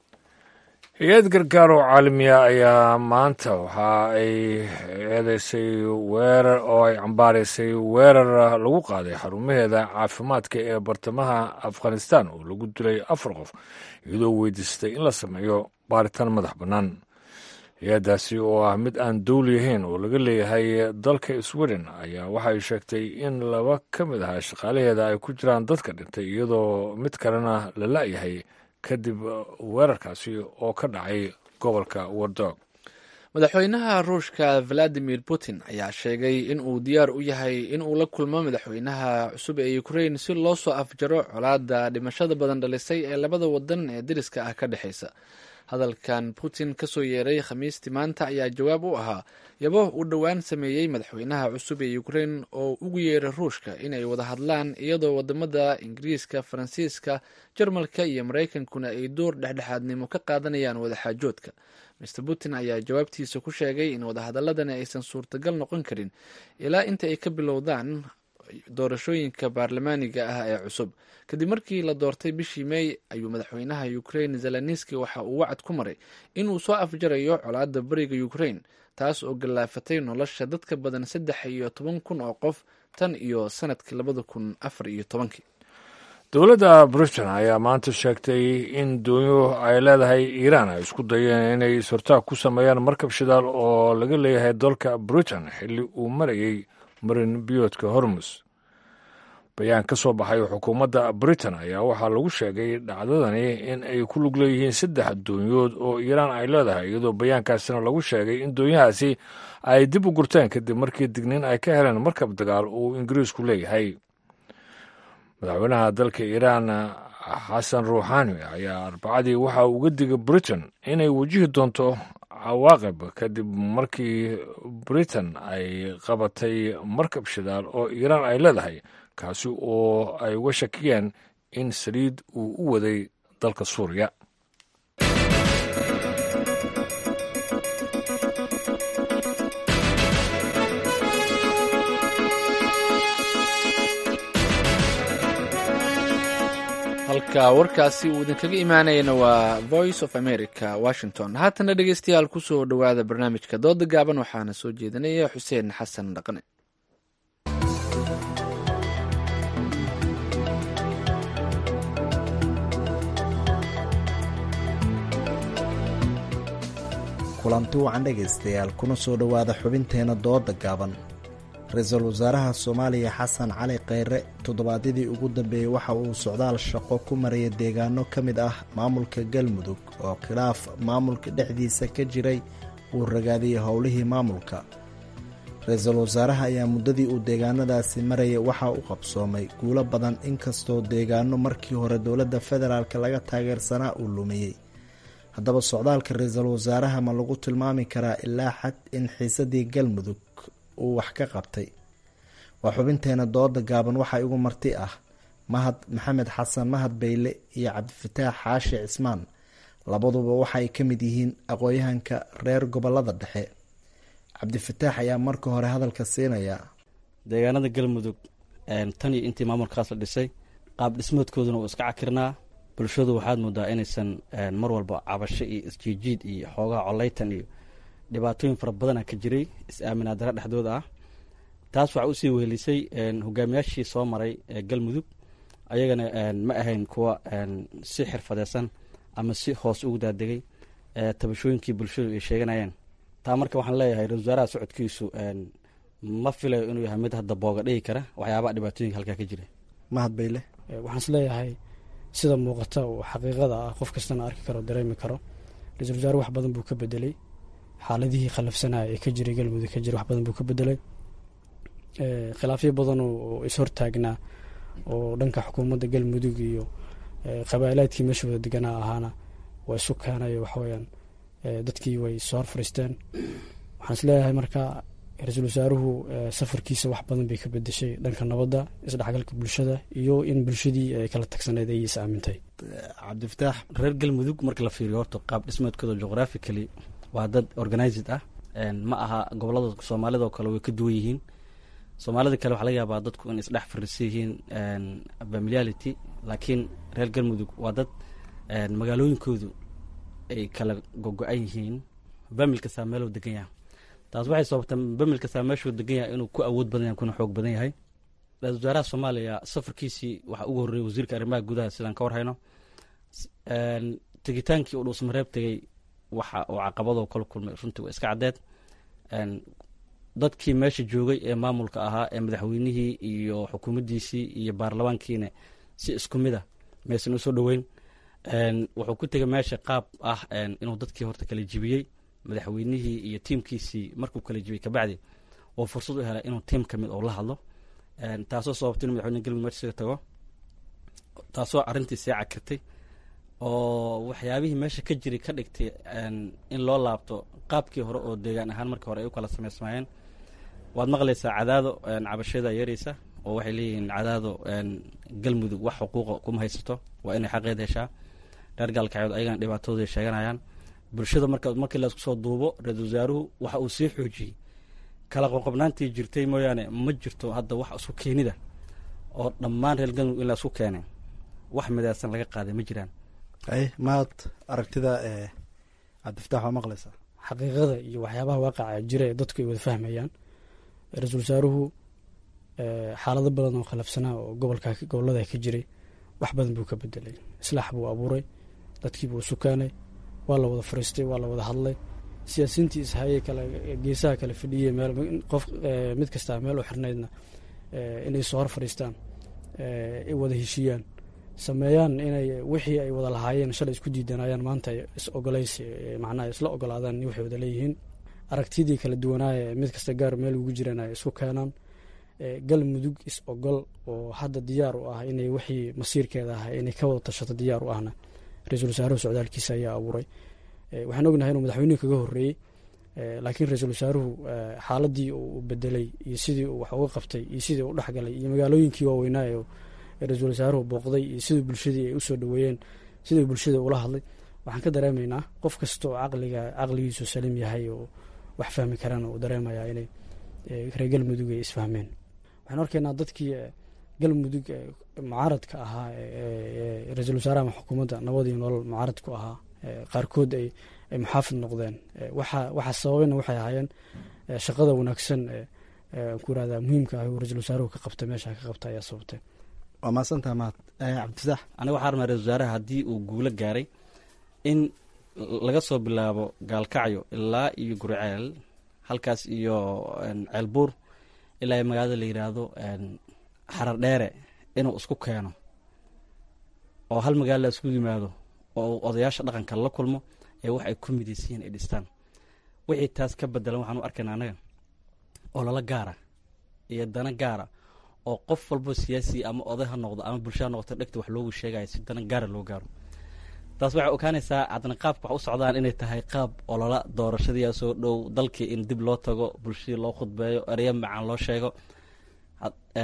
hay-ad gargaar oo caalamiya ayaa maanta waxa ay eedeysay weerar oo ay cambaaraysay weerar lagu qaaday xarumaheeda caafimaadka ee bartamaha afghanistan oo lagu dilay afar qof iyadoo weydiistay in la sameeyo baaritaan madax bannaan hay-addaasi oo ah mid aan dowli ahayn oo laga leeyahay dalka sweden ayaa waxay sheegtay in laba ka mid ah shaqaalaheeda ay ku jiraan dadka dhintay iyadoo mid kalena la la-yahay kadib weerarkaasi oo ka dhacay gobolka wardog madaxweynaha ruushka valadimir putin ayaa sheegay in uu diyaar u yahay in uu la kulmo madaxweynaha cusub ee ukrain si loo soo afjaro colaadda dhimashada badan dhalisay ee labada wadan ee deriska ah ka dhexaysa hadalkan putin kasoo yeeray khamiistii maanta ayaa jawaab u ahaa yabo uu dhowaan sameeyey madaxweynaha cusub ee ukrain oo ugu yeeray ruushka inay wada hadlaan iyadoo wadamada ingiriiska faransiiska jarmalka iyo maraykankuna ay door dhexdhexaadnimo ka qaadanayaan wadaxaajoodka mr putin ayaa jawaabtiisa ku sheegay in wadahadaladani aysan suurtagal noqon karin ilaa inta ay ka bilowdaan doorashooyinka baarlamaaniga ah ee cusub kadib markii la doortay bishii mey ayuu madaxweynaha ukrain zeleniski waxa uu wacad ku maray inuu soo afjarayo colaadda bariga ukrain taas oo gallaafatay nolosha dadka badan saddex iyo toban kun oo qof tan iyo sanadkii labada kun afar iyo tobankii dowladda britain ayaa maanta sheegtay in doonyo ay leedahay iiraan ay isku dayeen inay is-hortaag ku sameeyaan markab shidaal oo laga leeyahay dalka britain xilli uu marayay marin biyoodka hormus bayaan ka soo baxay xukuumadda britain ayaa waxaa lagu sheegay dhacdadani in ay ku lug leeyihiin saddex doonyood oo iiraan ay leedahay iyadoo bayaankaasina lagu sheegay in doonyahaasi ay dib u gurteen kadib markii digniin ay ka heleen markab dagaal uu ingiriisku leeyahay madaxweynaha dalka iiraan xasan ruuxaani ayaa arbacadii waxa uga digay britain inay wajihi doonto cawaaqib kadib markii britain ay qabatay markab shidaal oo iiraan ay leedahay kaasi oo ay uga shakiyeen in saliid uu u waday dalka suuriya halka warkaasi uu idinkaga imaanayana waa voice of america washington haatana dhegeystayaal kusoo dhowaada barnaamijka dooda gaaban waxaana soo jeedinaya xuseen xasan dhaqne kulanti wacan dhegaystayaal kuna soo dhowaada xubinteena dooda gaaban ra-iisul wasaaraha soomaaliya xasan cali kheyre toddobaadyadii ugu dambeeyey waxa uu socdaal shaqo ku maraya deegaano ka mid ah maamulka galmudug oo khilaaf maamulka dhexdiisa ka jiray uu ragaadiyey howlihii maamulka ra-iisul wasaaraha ayaa muddadii uu deegaanadaasi marayay waxaa u qabsoomay guulo badan inkastoo deegaano markii hore dowladda federaalk laga taageersanaa uu lumiyey haddaba socdaalka ra-iisul wasaaraha ma lagu tilmaami karaa ilaa xad in xiisadii galmudug uu wax ka qabtay waa xubinteena dooda gaaban waxaa igu marti ah mahad maxamed xasan mahad bayle iyo cabdifataax xaashi cismaan labaduba waxa ay ka mid yihiin aqoon-yahanka reer gobolada dhexe cabdifataax ayaa marka hore hadalka siinaya deegaanada galmudug tan iyo intii maamulkaas la dhisay qaab dhismoodkooduna uu iska cakirnaa bulshadu waxaad moodaa inaysan mar walba cabasho iyo isjiijiid iyo xoogaha coleytan iyo dhibaatooyin fara badana ka jiray is-aaminaadara dhexdooda ah taas waxaa usii wehelisay hogaamiyaashii soo maray galmudug ayagana ma ahayn kuwa si xirfadeysan ama si hoos ugu daadegay tabashooyinkii bulshadu ay sheeganayeen taa marka waxaan leeyahay ra-isul wasaaraha socodkiisu ma filayo inuu yahay mid hadda booga dhigi kara waxyaabaha dhibaatooyinka halkaa ka jira mahad bayle waxaan is leeyahay sida muuqata oo xaqiiqada ah qof kastana arki karo dareemi karo ra-isul wasaare wax badan buu ka bedelay xaaladihii khalafsanaya ee ka jiray galmudug ka jira wax badan buu ka bedelay khilaafyo badan oo ishortaagnaa oo dhanka xukuumadda galmudug iyo qabaa'ilaadkii meesha wada deganaa ahaana waa isu keenay waxaweyaan dadkii way soo hor fariisteen waxaan is leeyahay marka ra-iisul wasaaruhu safarkiisa wax badan bay ka bedeshay dhanka nabadda isdhexgalka bulshada iyo in bulshadii ay kala tagsaneed ay is aamintay cabdifataax reer galmudug marka la fiiriyo horta qaab dhismeedkooda geographically waa dad organized ah ma aha gobolada soomaalida oo kale way ka duwan yihiin soomaalida kale waxaa laga yaabaa dadku in isdhex fariisan yihiin familiarity laakiin reer galmudug waa dad magaalooyinkoodu ay kala gogo-an yihiin famil kastaa meeluu degan yahay taas waxay sababtaa famil kastaa meeshuu degan yahay inuu ku awood badan yahay kuna xoog badan yahay ra-isul wasaaraha soomaaliya safarkiisii waxaa ugu horreeyay wasiirka arrimaha gudaha sidaan ka warhayno tegitaankii uu dhuusmareeb tegey waxa uu caqabadoo kala kulmay runtii waa iska caddeed dadkii meesha joogay ee maamulka ahaa ee madaxweynihii iyo xukuumaddiisii iyo baarlamaankiina si isku mid a maysan usoo dhoweyn wuxuu ku tegay meesha qaab ah inuu dadkii horta kala jibiyey madaxweynihii iyo tiimkiisii markuu kala jibiyey kabacdi oo fursad u helay inuu tiim ka mid oo la hadlo taasoo sababtay inu madaxweyne galmudug meesha isaga tago taasoo arrintii see cakirtay oo waxyaabihii meesha ka jiray ka dhigtay in loo laabto qaabkii hore oo deegaan ahaan markii hore ay u kala samaysmayeen waad maqlaysaa cadaado cabashada yareysa oo waxay leeyihiin cadaado galmudug wax xuquuqa kuma haysato waa inay xaqeed heshaa reer gaalkacyood ayagana dhibaatadooda sheeganayaan bulshada marka markii laisku soo duubo ra-isul wasaaruhu waxa uu sii xoojiyey kala qoqobnaantii jirtay mooyaane ma jirto hadda wax isku keenida oo dhammaan reer galmudug in la isku keenay wax midaysan laga qaaday ma jiraan ay maad aragtida cabdifatax waa maqlaysaa xaqiiqada iyo waxyaabaha waaqaca jira ee dadku ay wada fahmayaan ra-iisul wasaaruhu xaalado badan oo khilafsanaa oo gobolka gobolada ka jiray wax badan buu ka bedelay islaax buu abuuray dadkii buu sukaanay waa la wada fariistay waa la wada hadlay siyaasiintii ishayey kale geesaha kale fadhiyey meel qof mid kastaa meel u xirnaydna inay soo hor fadhiistaan ay wada heshiiyaan sameeyaan inay wixii ay wada lahaayeen shalay isku diidanayaan maanta is ogolaysi macnaha isla ogolaadaan waxay wada leeyihiin aragtidii kala duwanaaye mid kasta gaar meel ugu jiraan ay isku keenaan galmudug is ogol oo hadda diyaar u ah inay wixii masiirkeeda ahay inay ka wada tashato diyaar u ahna ra-iisul wasaaruhu socdaalkiisa ayaa abuuray waxaan ognahay inuu madaxweynuhu kaga horreeyey laakiin ra-iisul wasaaruhu xaaladii uu bedelay iyo sidii uu wax uga qabtay iyo sidii u dhexgalay iyo magaalooyinkii waaweynaa ee ra-iisul wasaaruhu booqday iyo sidii bulshadii ay usoo dhaweeyeen sidii bulshada ula hadlay waxaan ka dareemaynaa qof kasta oo caqliga caqligiisu salim yahay oo wax fahmi karana uu dareemayaa inay reer galmudug ay isfahmeen waxaan arkaynaa dadkii galmudug mucaaradka ahaa ra-iisul wasaaraha ama xukuumadda nabad iyo nolol mucaarad ku ahaa qaarkood ay muxaafid noqdeen waxaa sababayna waxay ahaayeen shaqada wanaagsan ku irahda muhiimka ah uu ra-iisul wasaaruhu ka qabtay meesha ka qabta ayaa sababtay waa maasantaha mahad cabdifatax aniga waxaa rabnaa ra-isul wasaaraha haddii uu guulo gaaray in laga soo bilaabo gaalkacyo ilaa iyo guriceel halkaas iyo ceelbuur ilaa iyo magaalada la yidhaahdo xarar dheere inuu isku keeno oo hal magaalo la isku yimaado oo odayaasha dhaqanka la kulmo ee wax ay ku midaysiyiin ay dhistaan wixii taas ka bedelan waxaan u arkayna annaga oo lala gaara iyo dana gaara oo qof walbo siyaasi ama oday ha noqdo ama bulsha ha noqoto dhegta wax loogu sheegaya si dana gaara loo gaaro taas waxay ogaanaysaa haddana qaabka wax u socdaan inay tahay qaab olola doorashadiia soo dhow dalkii in dib loo tago bulshadii loo khudbeeyo ereyo macaan loo sheego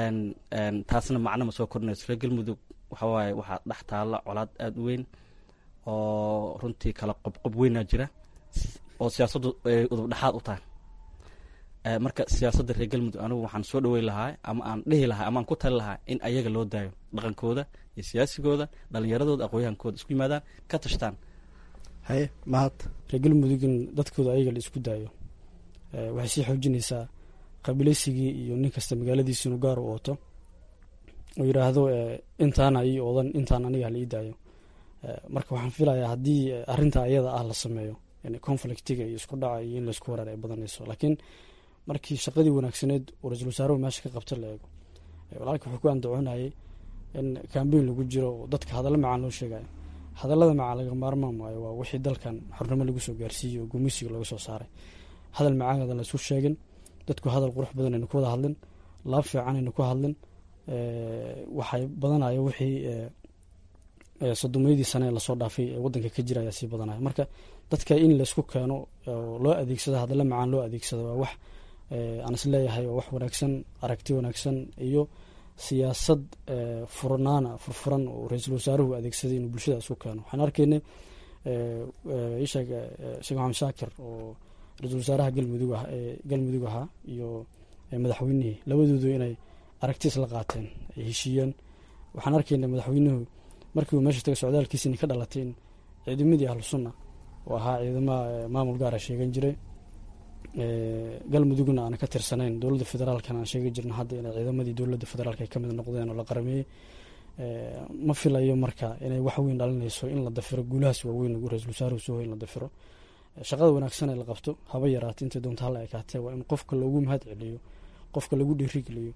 taasna macno ma soo kordhinayso reer galmudug waxawaaye waxaa dhex taalla colaad aada u weyn oo runtii kala qobqob weynaa jira oo siyaasaddu ay udub dhexaad u tahay marka siyaasadda reer galmudug anigu waxaan soo dhaweyn lahaa ama aan dhihi lahaa ama aan ku tali lahaa in ayaga loo daayo dhaqankooda iyo siyaasigooda dhalinyaradooda aqoonyahankooda isku yimaadaan ka tashtaan haye mahad reer galmudug in dadkooda ayaga la isku daayo waxay sii xoojinaysaa qabilaysigii iyo nin kasta magaaladiisa inuu gaar u ooto oo yidhaahdo intaana ii oodan intaan aniga hala ii daayo marka waxaan filayaa haddii arrinta ayada ah la sameeyo conflictiga iyo isku dhaca iyo in laisku wareer ay badanayso laakiin markii shaqadii wanaagsaneed uu ra-iisul wasaaruhu meesha ka qabta la eego walaalka wuxuu ku andacoonayay in cambain lagu jiro oo dadka hadallo macaan loo sheegayo hadallada macaan laga maarmaan maayo waa wixii dalkan xornimo lagu soo gaarsiiyey oo gumeysiga looga soo saaray hadal macaan la isu sheegin dadku hadal qurux badan aynu ku wada hadlin laab fiican aynu ku hadlin waxay badanaya wixii sodomeydii sane ee lasoo dhaafay ee wadanka ka jira ayaa sii badanaya marka dadka in laysku keeno oo loo adeegsado hadalla macaan loo adeegsado waa wax aan is leeyahay waa wax wanaagsan aragti wanaagsan iyo siyaasad furnaana furfuran oo ra-iisul wasaaruhu adeegsaday inuu bulshada isku keeno waxaan arkaynay isheeg sheekh maxamed shaakir oo ra-iisul wasaaraha galmudug ah galmudug ahaa iyo madaxweynihii labadoodu inay aragti isla qaateen ay heshiiyeen waxaan arkaynay madaxweynuhu markii uu meesha tagay socdaalkiisini ka dhalatay in ciidamadii ahlu sunna oo ahaa ciidamaha maamul gaara sheegan jiray galmudugna aan ka tirsanayn dowladda federaalkana aan sheegi jirna hadda inay ciidamadii dowladda federaalk ay kamid noqdeen oo la qarameeyey ma filayo marka inay wax weyn dhalinayso in la dafiro guulahaas waaweyn lagu ra-isul wasaaruhu soo in la dafiro shaqada wanaagsan ee la qabto haba yaraata intay doonta hala ekaatee waa in qofka loogu mahad celiyo qofka lagu dhiirigeliyo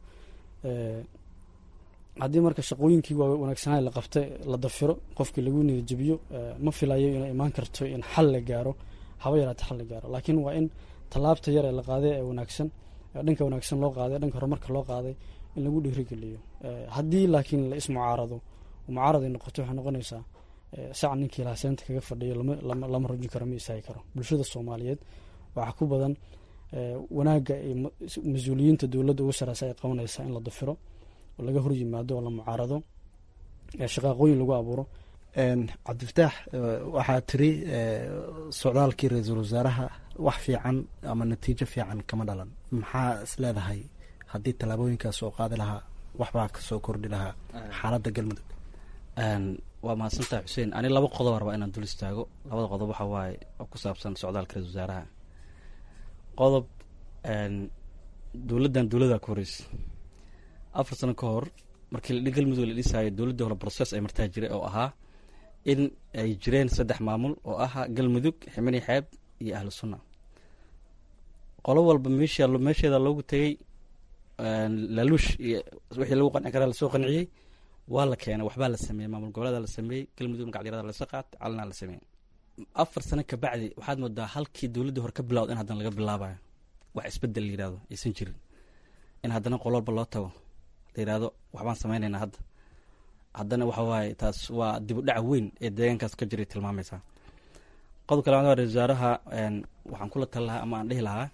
haddii marka shaqooyinkii waa wanaagsanaa la qabta la dafiro qofkii lagu niyadjabiyo ma filayo inay imaan karto in xal la gaaro haba yaraata xal la gaaro laakiin waa in tallaabta yar ee la qaaday ee wanaagsan dhanka wanaagsan loo qaaday dhanka horumarka loo qaaday in lagu dhiirigeliyo haddii laakiin la ismucaarado mucaarad ay noqoto waxay noqonaysaa sac ninkii lahaa seenta kaga fadhiyo lama rujin karo ma istaagi karo bulshada soomaaliyeed waxaa ku badan wanaagga mas-uuliyiinta dowladda ugu sareysa ay qabanaysaa in la dafiro oo laga hor yimaado oo la mucaarado shaqaaqooyin lagu abuuro cabdifataax waxaa tiri socdaalkii ra-iisul wasaaraha wax fiican ama natiijo fiican kama dhalan maxaa is leedahay haddii tallaabooyinkaas oo qaadi lahaa waxbaa kasoo kordhi lahaa xaaladda galmudug waa mahadsantaha xuseen ani laba qodob rabaa inaan dul istaago labada qodob waxa waaye oo ku saabsan socdaalka ra-isul wasaaraha qodob dowladdan dowladaa ku horeysa afar sano ka hor markii galmudug la dhisaayo dowladdii hore broses ay martaa jiray oo ahaa in ay jireen saddex maamul oo ahaa galmudug ximani xeeb iyo ahlu sunna qolo walba meesha meesheeda loogu tegey laluush iyo wixii lagu qanci karaa lasoo qanciyey waa la keenay waxbaa la sameeyey maamul goboleeda la sameeyey galmudug magacdyarada lasoo qaatay calanaa la sameeyey afar sano kabacdi waxaad moodaa halkii dowladdii hore ka bilawda in haddana laga bilaabayo wax isbedel la yihahdo aysan jirin in haddana qolo walba loo tago la yihahdo waxbaan sameynaynaa hadda haddana waxa waaye taas waa dib u dhac weyn ee deegaankaas ka jiray tilmaamaysaa qodobka labaad waa ra-isul wasaaraha waxaan kula tali lahaa ama aan dhihi lahaa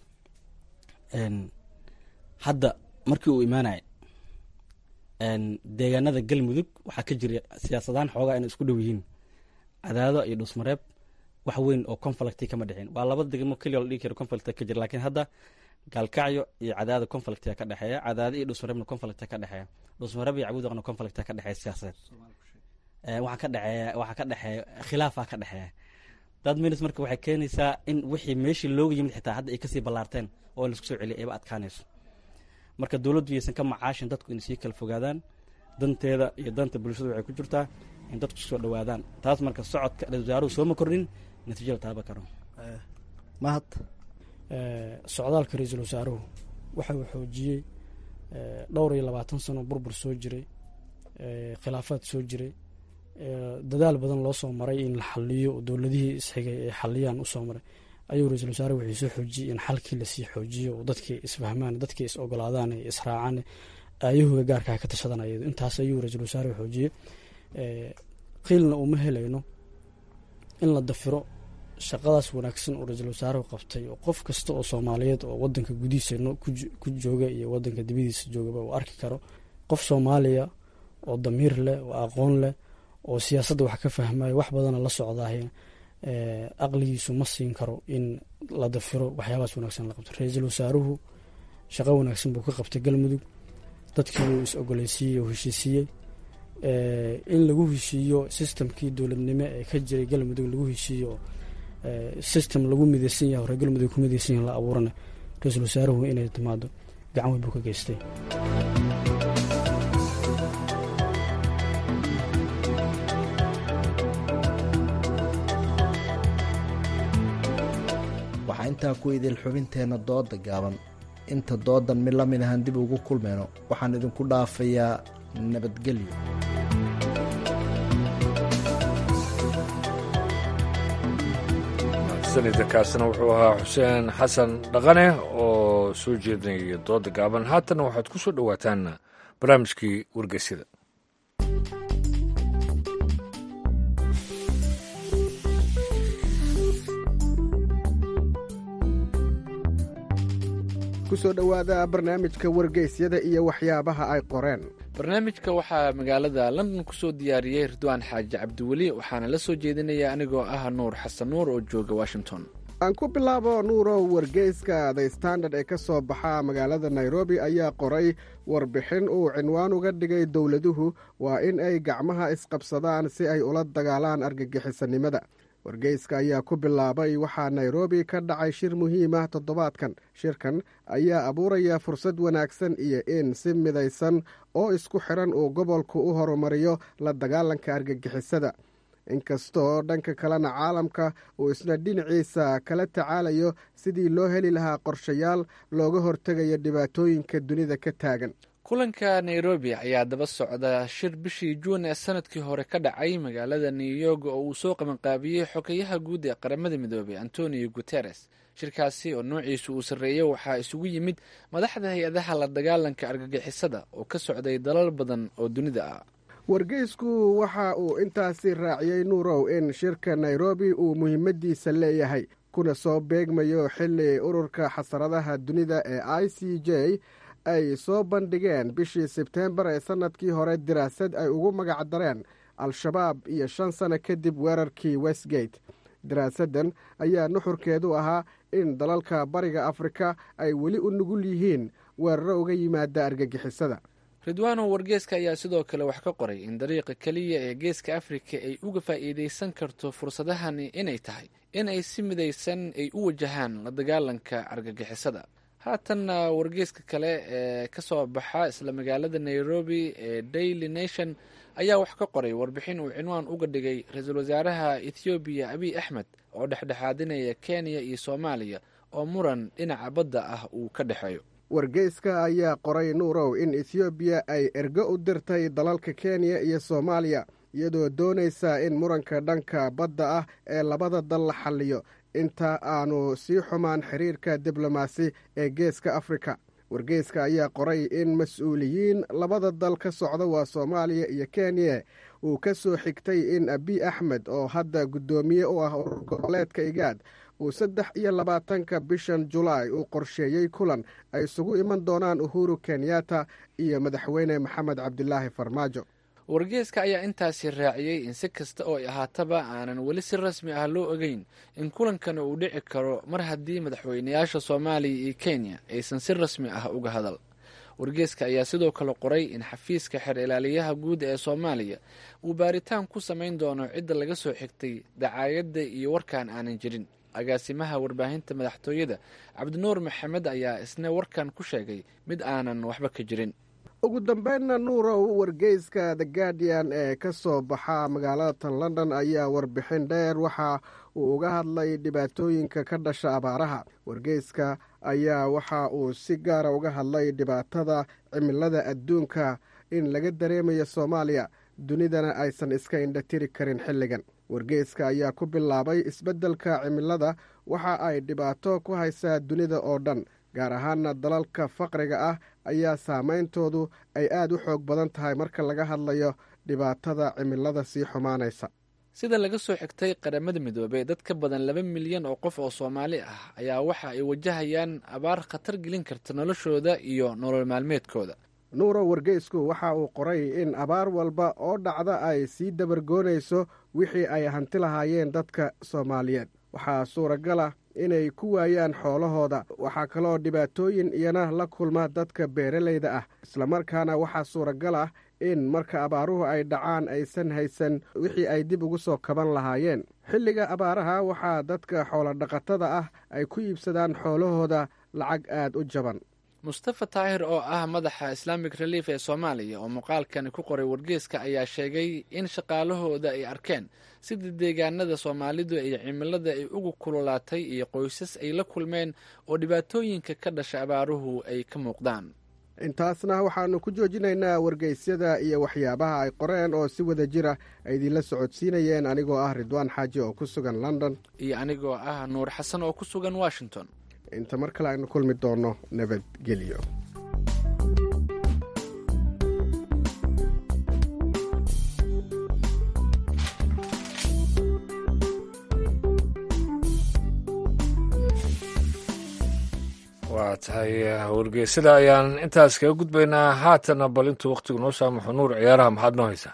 hadda markii uu imaanaya deegaanada galmudug waxaa ka jira siyaasadaan xoogaa inay isku dhow yihiin cadaado iyo dhusmareeb wax weyn oo conflicti kama dhexin waa laba degmo keliya la dhigi karo conflict ka jira laakiin hadda gaalkacyo iyo cadaado conflictia ka dhexeeya cadaado iyo dhusmareebna conflicta ka dhexeeya dhusmareeb iyo cabuudaqna conflicta ka dhexeeya siyaasadeed waxaa ka dhexeeya waxaa ka dhexeeya khilaafaa ka dhexeeya dad minis marka waxay keenaysaa in wixii meeshii looga yimid xitaa hadda ay kasii ballaarteen oo in laisku soo celiya ayba adkaanayso marka dowladdu yaysan ka macaashin dadku inay sii kala fogaadaan danteeda iyo danta bulshadu waxay ku jirtaa in dadku soo dhowaadaan taas marka socodka ra-isul wasaaruhu sooma kordhin natiijo la taaba karo mahad socdaalka ra-iisul wasaaruhu waxa uu xoojiyey dhowr iyo labaatan sano burbur soo jiray khilaafaad soo jiray dadaal badan loo soo maray in la xaliyo dowladihii isxigay ay xaliyaan usoo maray ayuu ra-iisul wasaare waxay soo xoojiyey in xalkii lasii xoojiyo oo dadkii isfahmaan dadkii is ogolaadaan ee israacaan ayahuga gaarkaa ka tashadan ayado intaas ayuu ra-iisul wasaare xoojiyey qiilna uma helayno in la dafiro shaqadaas wanaagsan oo ra-iisul wasaaruhu qabtay oo qof kasta oo soomaaliyeed oo wadanka gudihiisa ku jooga iyo wadanka dibadiisa joogaba uu arki karo qof soomaaliya oo damiir leh oo aqoon leh oo siyaasadda wax ka fahmayo wax badana la socdaah aqligiisu ma siin karo in la dafiro waxyaabahaas wanaagsan la qabto ra-iisul wasaaruhu shaqo wanaagsan buu ka qabtay galmudug dadkii uu is ogoleysiiyey oo heshiisiiyey in lagu heshiiyo sistamkii dowladnimo ee ka jiray galmudug lagu heshiiyo system lagu mideysan yahay hore galmudug ku mideysan yahin la abuurana ra-iisul wasaaruhu inay timaado gacan weyn buu ka geystay waxaa intaa ku idil xubinteenna dooda gaaban inta doodan mid la mid ahaan dib ugu kulmayno waxaan idinku dhaafayaa nabadgelyo sanidakaasina wuxuu ahaa xuseen xasan dhaqane oo soo jeedinaya dooda gaaban haatanna waxaad ku soo dhowaataan barnaamijkii wargeysyada kusoo dhowaada barnaamijka wargeysyada iyo waxyaabaha ay qoreen barnaamijka waxaa magaalada london kusoo diyaariyey ridwaan xaaji cabdiweli waxaana la soo jeedinaya anigoo ah nuur xasan nuur oo jooga washington aan ku bilaabo nuurow wargeyska the standard ee ka soo baxa magaalada nairobi ayaa qoray warbixin uu cinwaan uga dhigay dowladuhu waa in ay gacmaha isqabsadaan si ay ula dagaalaan argagixisanimada wargeyska ayaa ku bilaabay waxaa nairobi ka dhacay shir muhiim ah toddobaadkan shirkan ayaa abuuraya fursad wanaagsan iyo in si midaysan oo isku xidhan uu gobolku u horumariyo la dagaalanka argagixisada inkastoo dhanka kalena caalamka uu isna dhinaciisa kala tacaalayo sidii loo heli lahaa qorshayaal looga hortegayo dhibaatooyinka dunida ka taagan kulanka nairobi ayaa daba socda shir bishii juun ee sanadkii hore ka dhacay magaalada new york oo uu soo qabanqaabiyey xogeyaha guud ee qaramada midoobey antonio guteres shirkaasi oo noociisu uu sarreeyey waxaa isugu yimid madaxda hay-adaha la dagaalanka argagixisada oo ka socday dalal badan oo dunida ah wargeysku waxa uu intaasi raaciyey nuurow in shirka nairobi uu muhiimadiisa leeyahay kuna soo beegmayo xili ururka xasaradaha dunida ee i c j ay soo bandhigeen bishii sebteembar ee sanadkii hore diraasad ay ugu magac dareen al-shabaab iyo shan sano kadib weerarkii westgate daraasaddan ayaa nuxurkeedu ahaa in dalalka bariga afrika ay weli u nugul yihiin weeraro uga yimaada argagixisada ridwaano wargeeska ayaa sidoo kale wax ka qoray in dariiqa keliya ee geeska afrika ay uga faa'iidaysan karto fursadahani inay tahay in ay si midaysan ay u wajahaan la dagaalanka argagixisada haatanna wargeeska kale ee ka soo baxa isla magaalada nairobi ee daily nation ayaa wax ka qoray warbixin uu cinwaan uga dhigay ra-iisul wasaaraha ethoobiya abiy axmed oo dhexdhexaadinaya kenya iyo soomaaliya oo muran dhinaca badda ah uu ka dhexeeyo wargeyska ayaa qoray nuurow in ethoobiya ay ergo u dirtay dalalka kenya iyo soomaaliya iyadoo doonaysa in muranka dhanka badda ah ee labada dal la xalliyo inta aanu sii xumaan xiriirka diblomaasi ee geeska afrika wargeyska ayaa qoray in mas-uuliyiin labada dal ka socda waa soomaaliya iyo kenya uu ka soo xigtay in abiy axmed oo hadda guddoomiye u ah urur goboleedka igaad uu saddex iyo labaatanka bishan julaay uu qorsheeyey kulan ay isugu iman doonaan uhuru kenyatta iyo madaxweyne maxamed cabdilaahi farmaajo wargeeska ayaa intaasi raaciyey in si kasta oo ay ahaataba aanan weli si rasmi ah loo ogeyn in kulankan uu dhici karo mar haddii madaxweynayaasha soomaaliya iyo kenya aysan si rasmi ah uga hadal wargeeska ayaa sidoo kale qoray in xafiiska xeer ilaaliyaha guud ee soomaaliya uu baaritaan ku samayn doono cidda laga soo xigtay dacaayadda iyo warkaan aanan jirin agaasimaha warbaahinta madaxtooyada cabdinuur maxamed ayaa isna warkan ku sheegay mid aanan waxba ka jirin ugu dambeynna nuurow wargeyska the guardian ee ka soo baxa magaalada london ayaa warbixin dheer waxa uu uga hadlay dhibaatooyinka ka dhasha abaaraha wargeyska ayaa waxa uu si gaara uga hadlay dhibaatada cimilada adduunka in laga dareemayo soomaaliya dunidana aysan iska indhatiri karin xilligan wargeyska ayaa ku bilaabay isbeddelka cimilada waxa ay dhibaato ku haysaa dunida oo dhan gaar ahaana dalalka faqriga ah ayaa saameyntoodu ay aad u xoog badan tahay marka laga hadlayo dhibaatada cimilada sii xumaanaysa sida laga soo xigtay qaramada midoobey dad ka badan laba milyan oo qof oo soomaali ah ayaa waxa ay wajahayaan abaar khatar gelin karta noloshooda iyo nolol maalmeedkooda nuuro wargeysku waxa uu qoray in abaar walba oo dhacda ay sii dabargoonayso wixii ay hanti lahaayeen dadka soomaaliyeed waxaa suuragal ah inay ku waayaan xoolahooda waxaa kaloo dhibaatooyin iyana la kulma dadka beeralayda ah islamarkaana waxaa suuragal ah in marka abaaruhu ay dhacaan aysan haysan wixii ay dib ugu soo kaban lahaayeen xilliga abaaraha waxaa dadka xoolodhaqatada ah ay ku iibsadaan xoolahooda lacag aad u jaban mustafa taahir oo ah madaxa islamic relief ee soomaaliya oo muuqaalkani ku qoray wargeeska ayaa sheegay in shaqaalahooda ay arkeen sida deegaanada soomaalidu iyo cimilada ay ugu kululaatay iyo qoysas ay la kulmeen oo dhibaatooyinka ka dhasha abaaruhu ay ka muuqdaan intaasna waxaannu ku joojinaynaa wargeysyada iyo waxyaabaha ay qoreen oo si wada jira ay idinla socodsiinayeen anigoo ah ridwaan xaaji oo ku sugan london iyo anigoo ah nuur xasan oo ku sugan washington inta mar kale aynu kulmi doonno nabadgelyo waa tahay wargeysada ayaan intaas kaga gudbaynaa haatana bal intuu wakhtigu noo saamaxo nuur ciyaaraha maxaad noo haysaa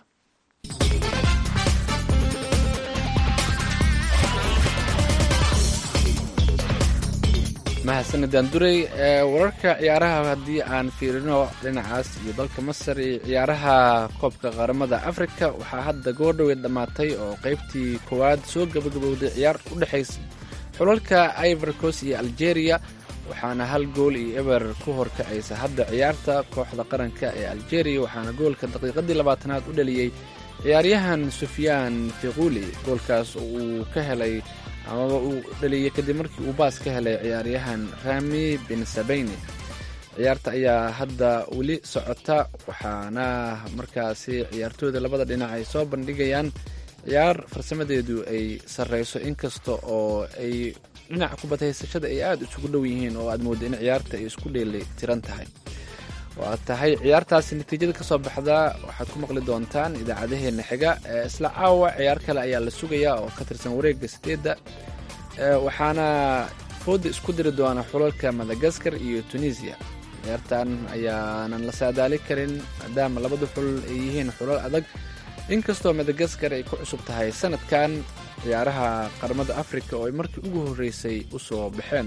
mahadsanidaan duray wararka ciyaaraha haddii aan fiirino dhinacaas iyo dalka masar iyo ciyaaraha koobka qaramada afrika waxaa hadda goordhoweed dhammaatay oo qeybtii koowaad soo gabagabowday ciyaar u dhexaysa xulalka ivorcos iyo algeria waxaana hal gool iyo eber ku horkacaysa hadda ciyaarta kooxda qaranka ee algeria waxaana goolka daqiiqadii labaatanaad u dhaliyey ciyaaryahan sufyaan fiquli goolkaas oo uu ka helay amaba uu dhaliyey kadib markii uu baas ka helay ciyaaryahan rami bin sabeyne ciyaarta ayaa hadda weli socota waxaana markaasi ciyaartooyda labada dhinac ay soo bandhigayaan ciyaar farsamadeedu ay sarreyso inkasta oo ay dhinaca kubadhaysashada ay aada isugu dhow yihiin oo aad moodda in ciyaarta ay isku dheeli tiran tahay waa tahay ciyaartaasi natiijada ka soo baxda waxaad ku maqli doontaan idaacadaheena xiga isla caawa ciyaar kale ayaa la sugayaa oo ka tirsan wareegga sideedda waxaana fooda isku diri doona xulalka madagaskar iyo tunisiya ciyaartan ayaanan la saadaali karin maadaama labada xulal ay yihiin xulal adag inkastoo madagaskar ay ku cusub tahay sanadkan ciyaaraha qaramada africa oo ay markii ugu horreysay u soo baxeen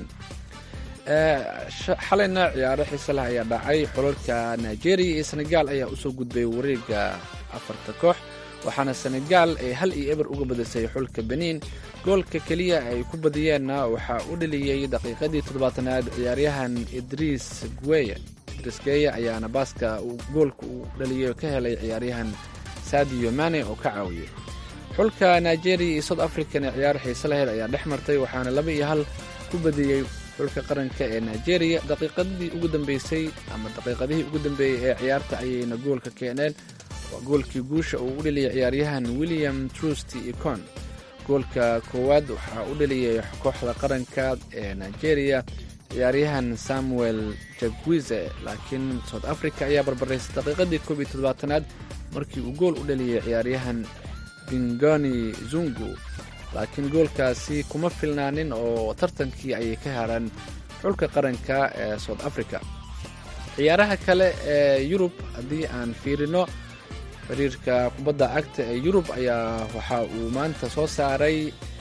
xalayna ciyaaro xiise leh ayaa dhacay xulalka nigeria iyo senegal ayaa usoo gudbay wareega afarta koox waxaana senegal ay hal iyo eber uga badisay xulka benin goolka keliya ay ku badiyeenna waxaa u dhaliyey daqiiqadii toddobaatanaad ciyaaryahan idriis gueye idriis geye ayaana baaska goolka uu dhaliyey ka helay ciyaaryahan sadio mane oo ka caawiyey xulka nigeria iyo south africana ciyaar xiise laheyd ayaa dhex martay waxaana laba iyo hal ku badiyey xulka qaranka ee nigeria daqiiqadii ugu dambeysay ama daqiiqadihii ugu dambeeyey ee ciyaarta ayayna goolka keeneen waa goolkii guusha uu u dhaliyay ciyaaryahan william trusty icon goolka koowaad waxaa u dhaliyay kooxda qaranka ee nigeria ciyaaryahan samuel jagwize laakiin south africa ayaa barbaraysay daqiiqadii koob iyo toddobaatanaad markii uu gool u dhaliyay ciyaaryahan bingoni zungu laakiin goolkaasi kuma filnaanin oo tartankii ayay ka haraan xulka qaranka ee south africa ciyaaraha kale ee yurub haddii aan fiirino xiriirka kubadda cagta ee yurub ayaa waxa uu maanta soo saaray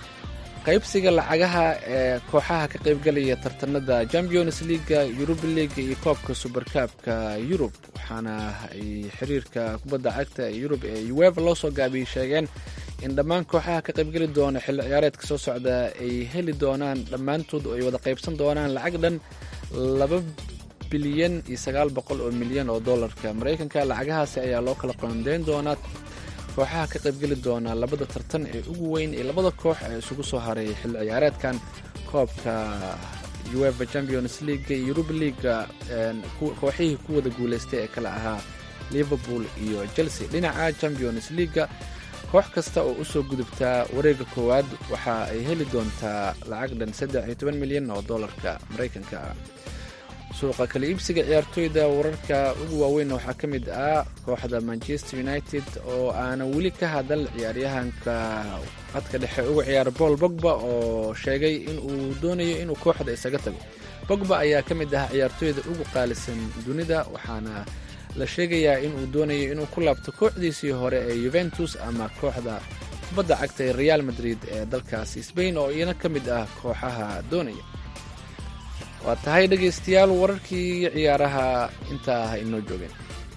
qaybsiga lacagaha ee kooxaha ka qaybgalaya tartanada champions leaga yuruba leaga iyo koobka suberkaabka yurub waxaana ay xiriirka kubadda cagta ee yurub ee ueva loo soo gaabiyey sheegeen in dhammaan kooxaha ka qaybgeli doona xilli ciyaareedka soo socda ay heli doonaan dhammaantood oo ay wada qaybsan doonaan lacag dhan laba bilyan iyo sagaal boqol oo milyan oo dollarka maraykanka lacagahaasi ayaa loo kala qoondeyn doonaa kooxaha ka qaybgeli doona labada tartan ee ugu weyn ee labada koox ee isugu soo haray xilli ciyaareedkan koobka ueva champions leaga iyo yuruba leaga kooxihii ku wada guulaystay ee kale ahaa liverpool iyo chelsea dhinaca champions leaga koox kasta oo usoo gudubtaa wareega koowaad waxa ay heli doontaa lacag dhan saddex iyo toban milyan oo dollarka maraykanka suuqa kala iibsiga ciyaartooyda wararka ugu waaweynna waxaa ka mid ah kooxda manchester united oo aanan weli ka hadal ciyaaryahanka qadka dhexe uga ciyaara paul bogba oo sheegay in uu doonayo inuu kooxda isaga tago bogba ayaa ka mid ah ciyaartooyda ugu qaalisan dunida waxaana la sheegayaa inuu doonayo inuu ku laabto kooxdiisii hore ee yuventus ama kooxda kubadda cagta ee real madrid ee dalkaasi sbain oo iyana ka mid ah kooxaha doonaya waa tahay dhegaystayaal wararkii ciyaaraha intaa ah inoo joogeen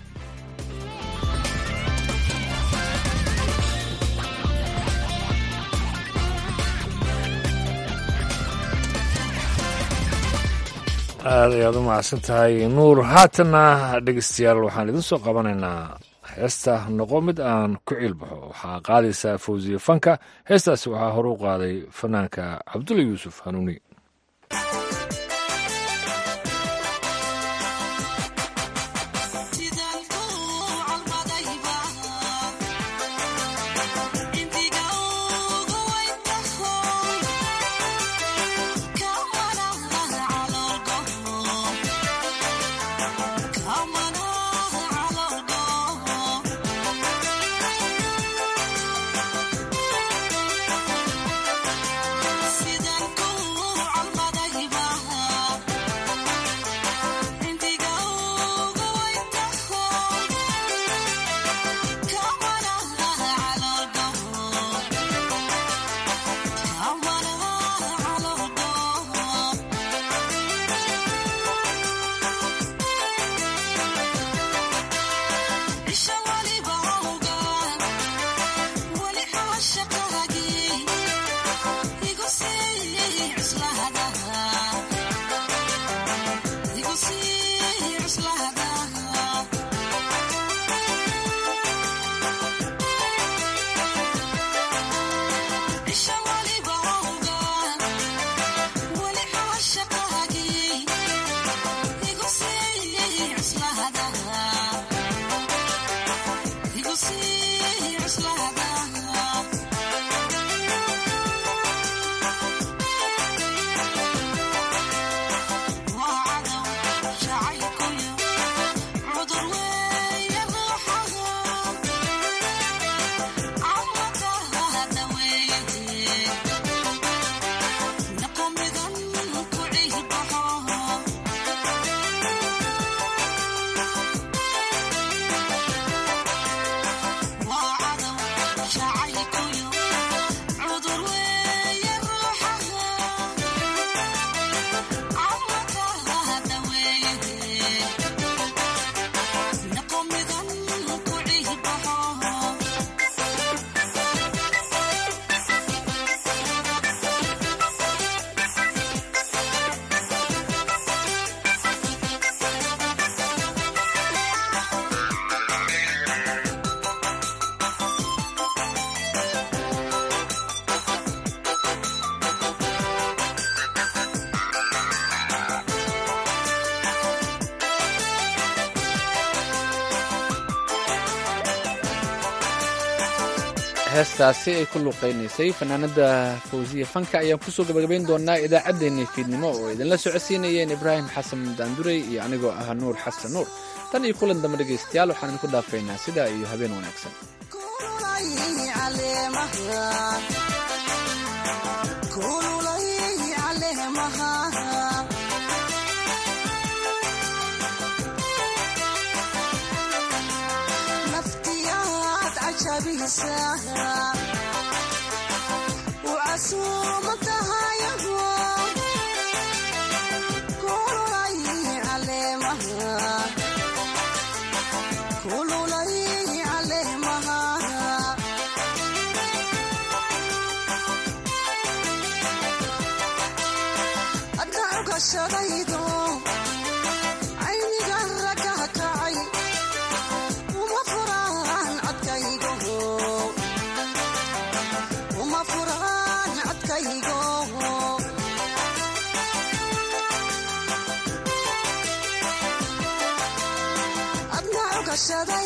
aad ayaad u mahadsan tahay nuur haatanna dhegeystayaal waxaan idin soo qabanaynaa heesta noqo mid aan ku ciilbaxo waxaa qaadaysaa fawsiye fanka heestaasi waxaa hore u qaaday fanaanka cabdulla yuusuf hanuuni heestaasi ay ku luuqaynaysay fanaanada fawsiya fanka ayaan kusoo gabagabayn doonaa idaacaddeenii fiidnimo oo idinla socodsiinayeen ibraahim xasan daanduray iyo anigoo ah nuur xasan nuur tan iyo kulan dambe dhegaystayaal waxaan idinku dhaafaynaa sidaa iyo habeen wanaagsan shada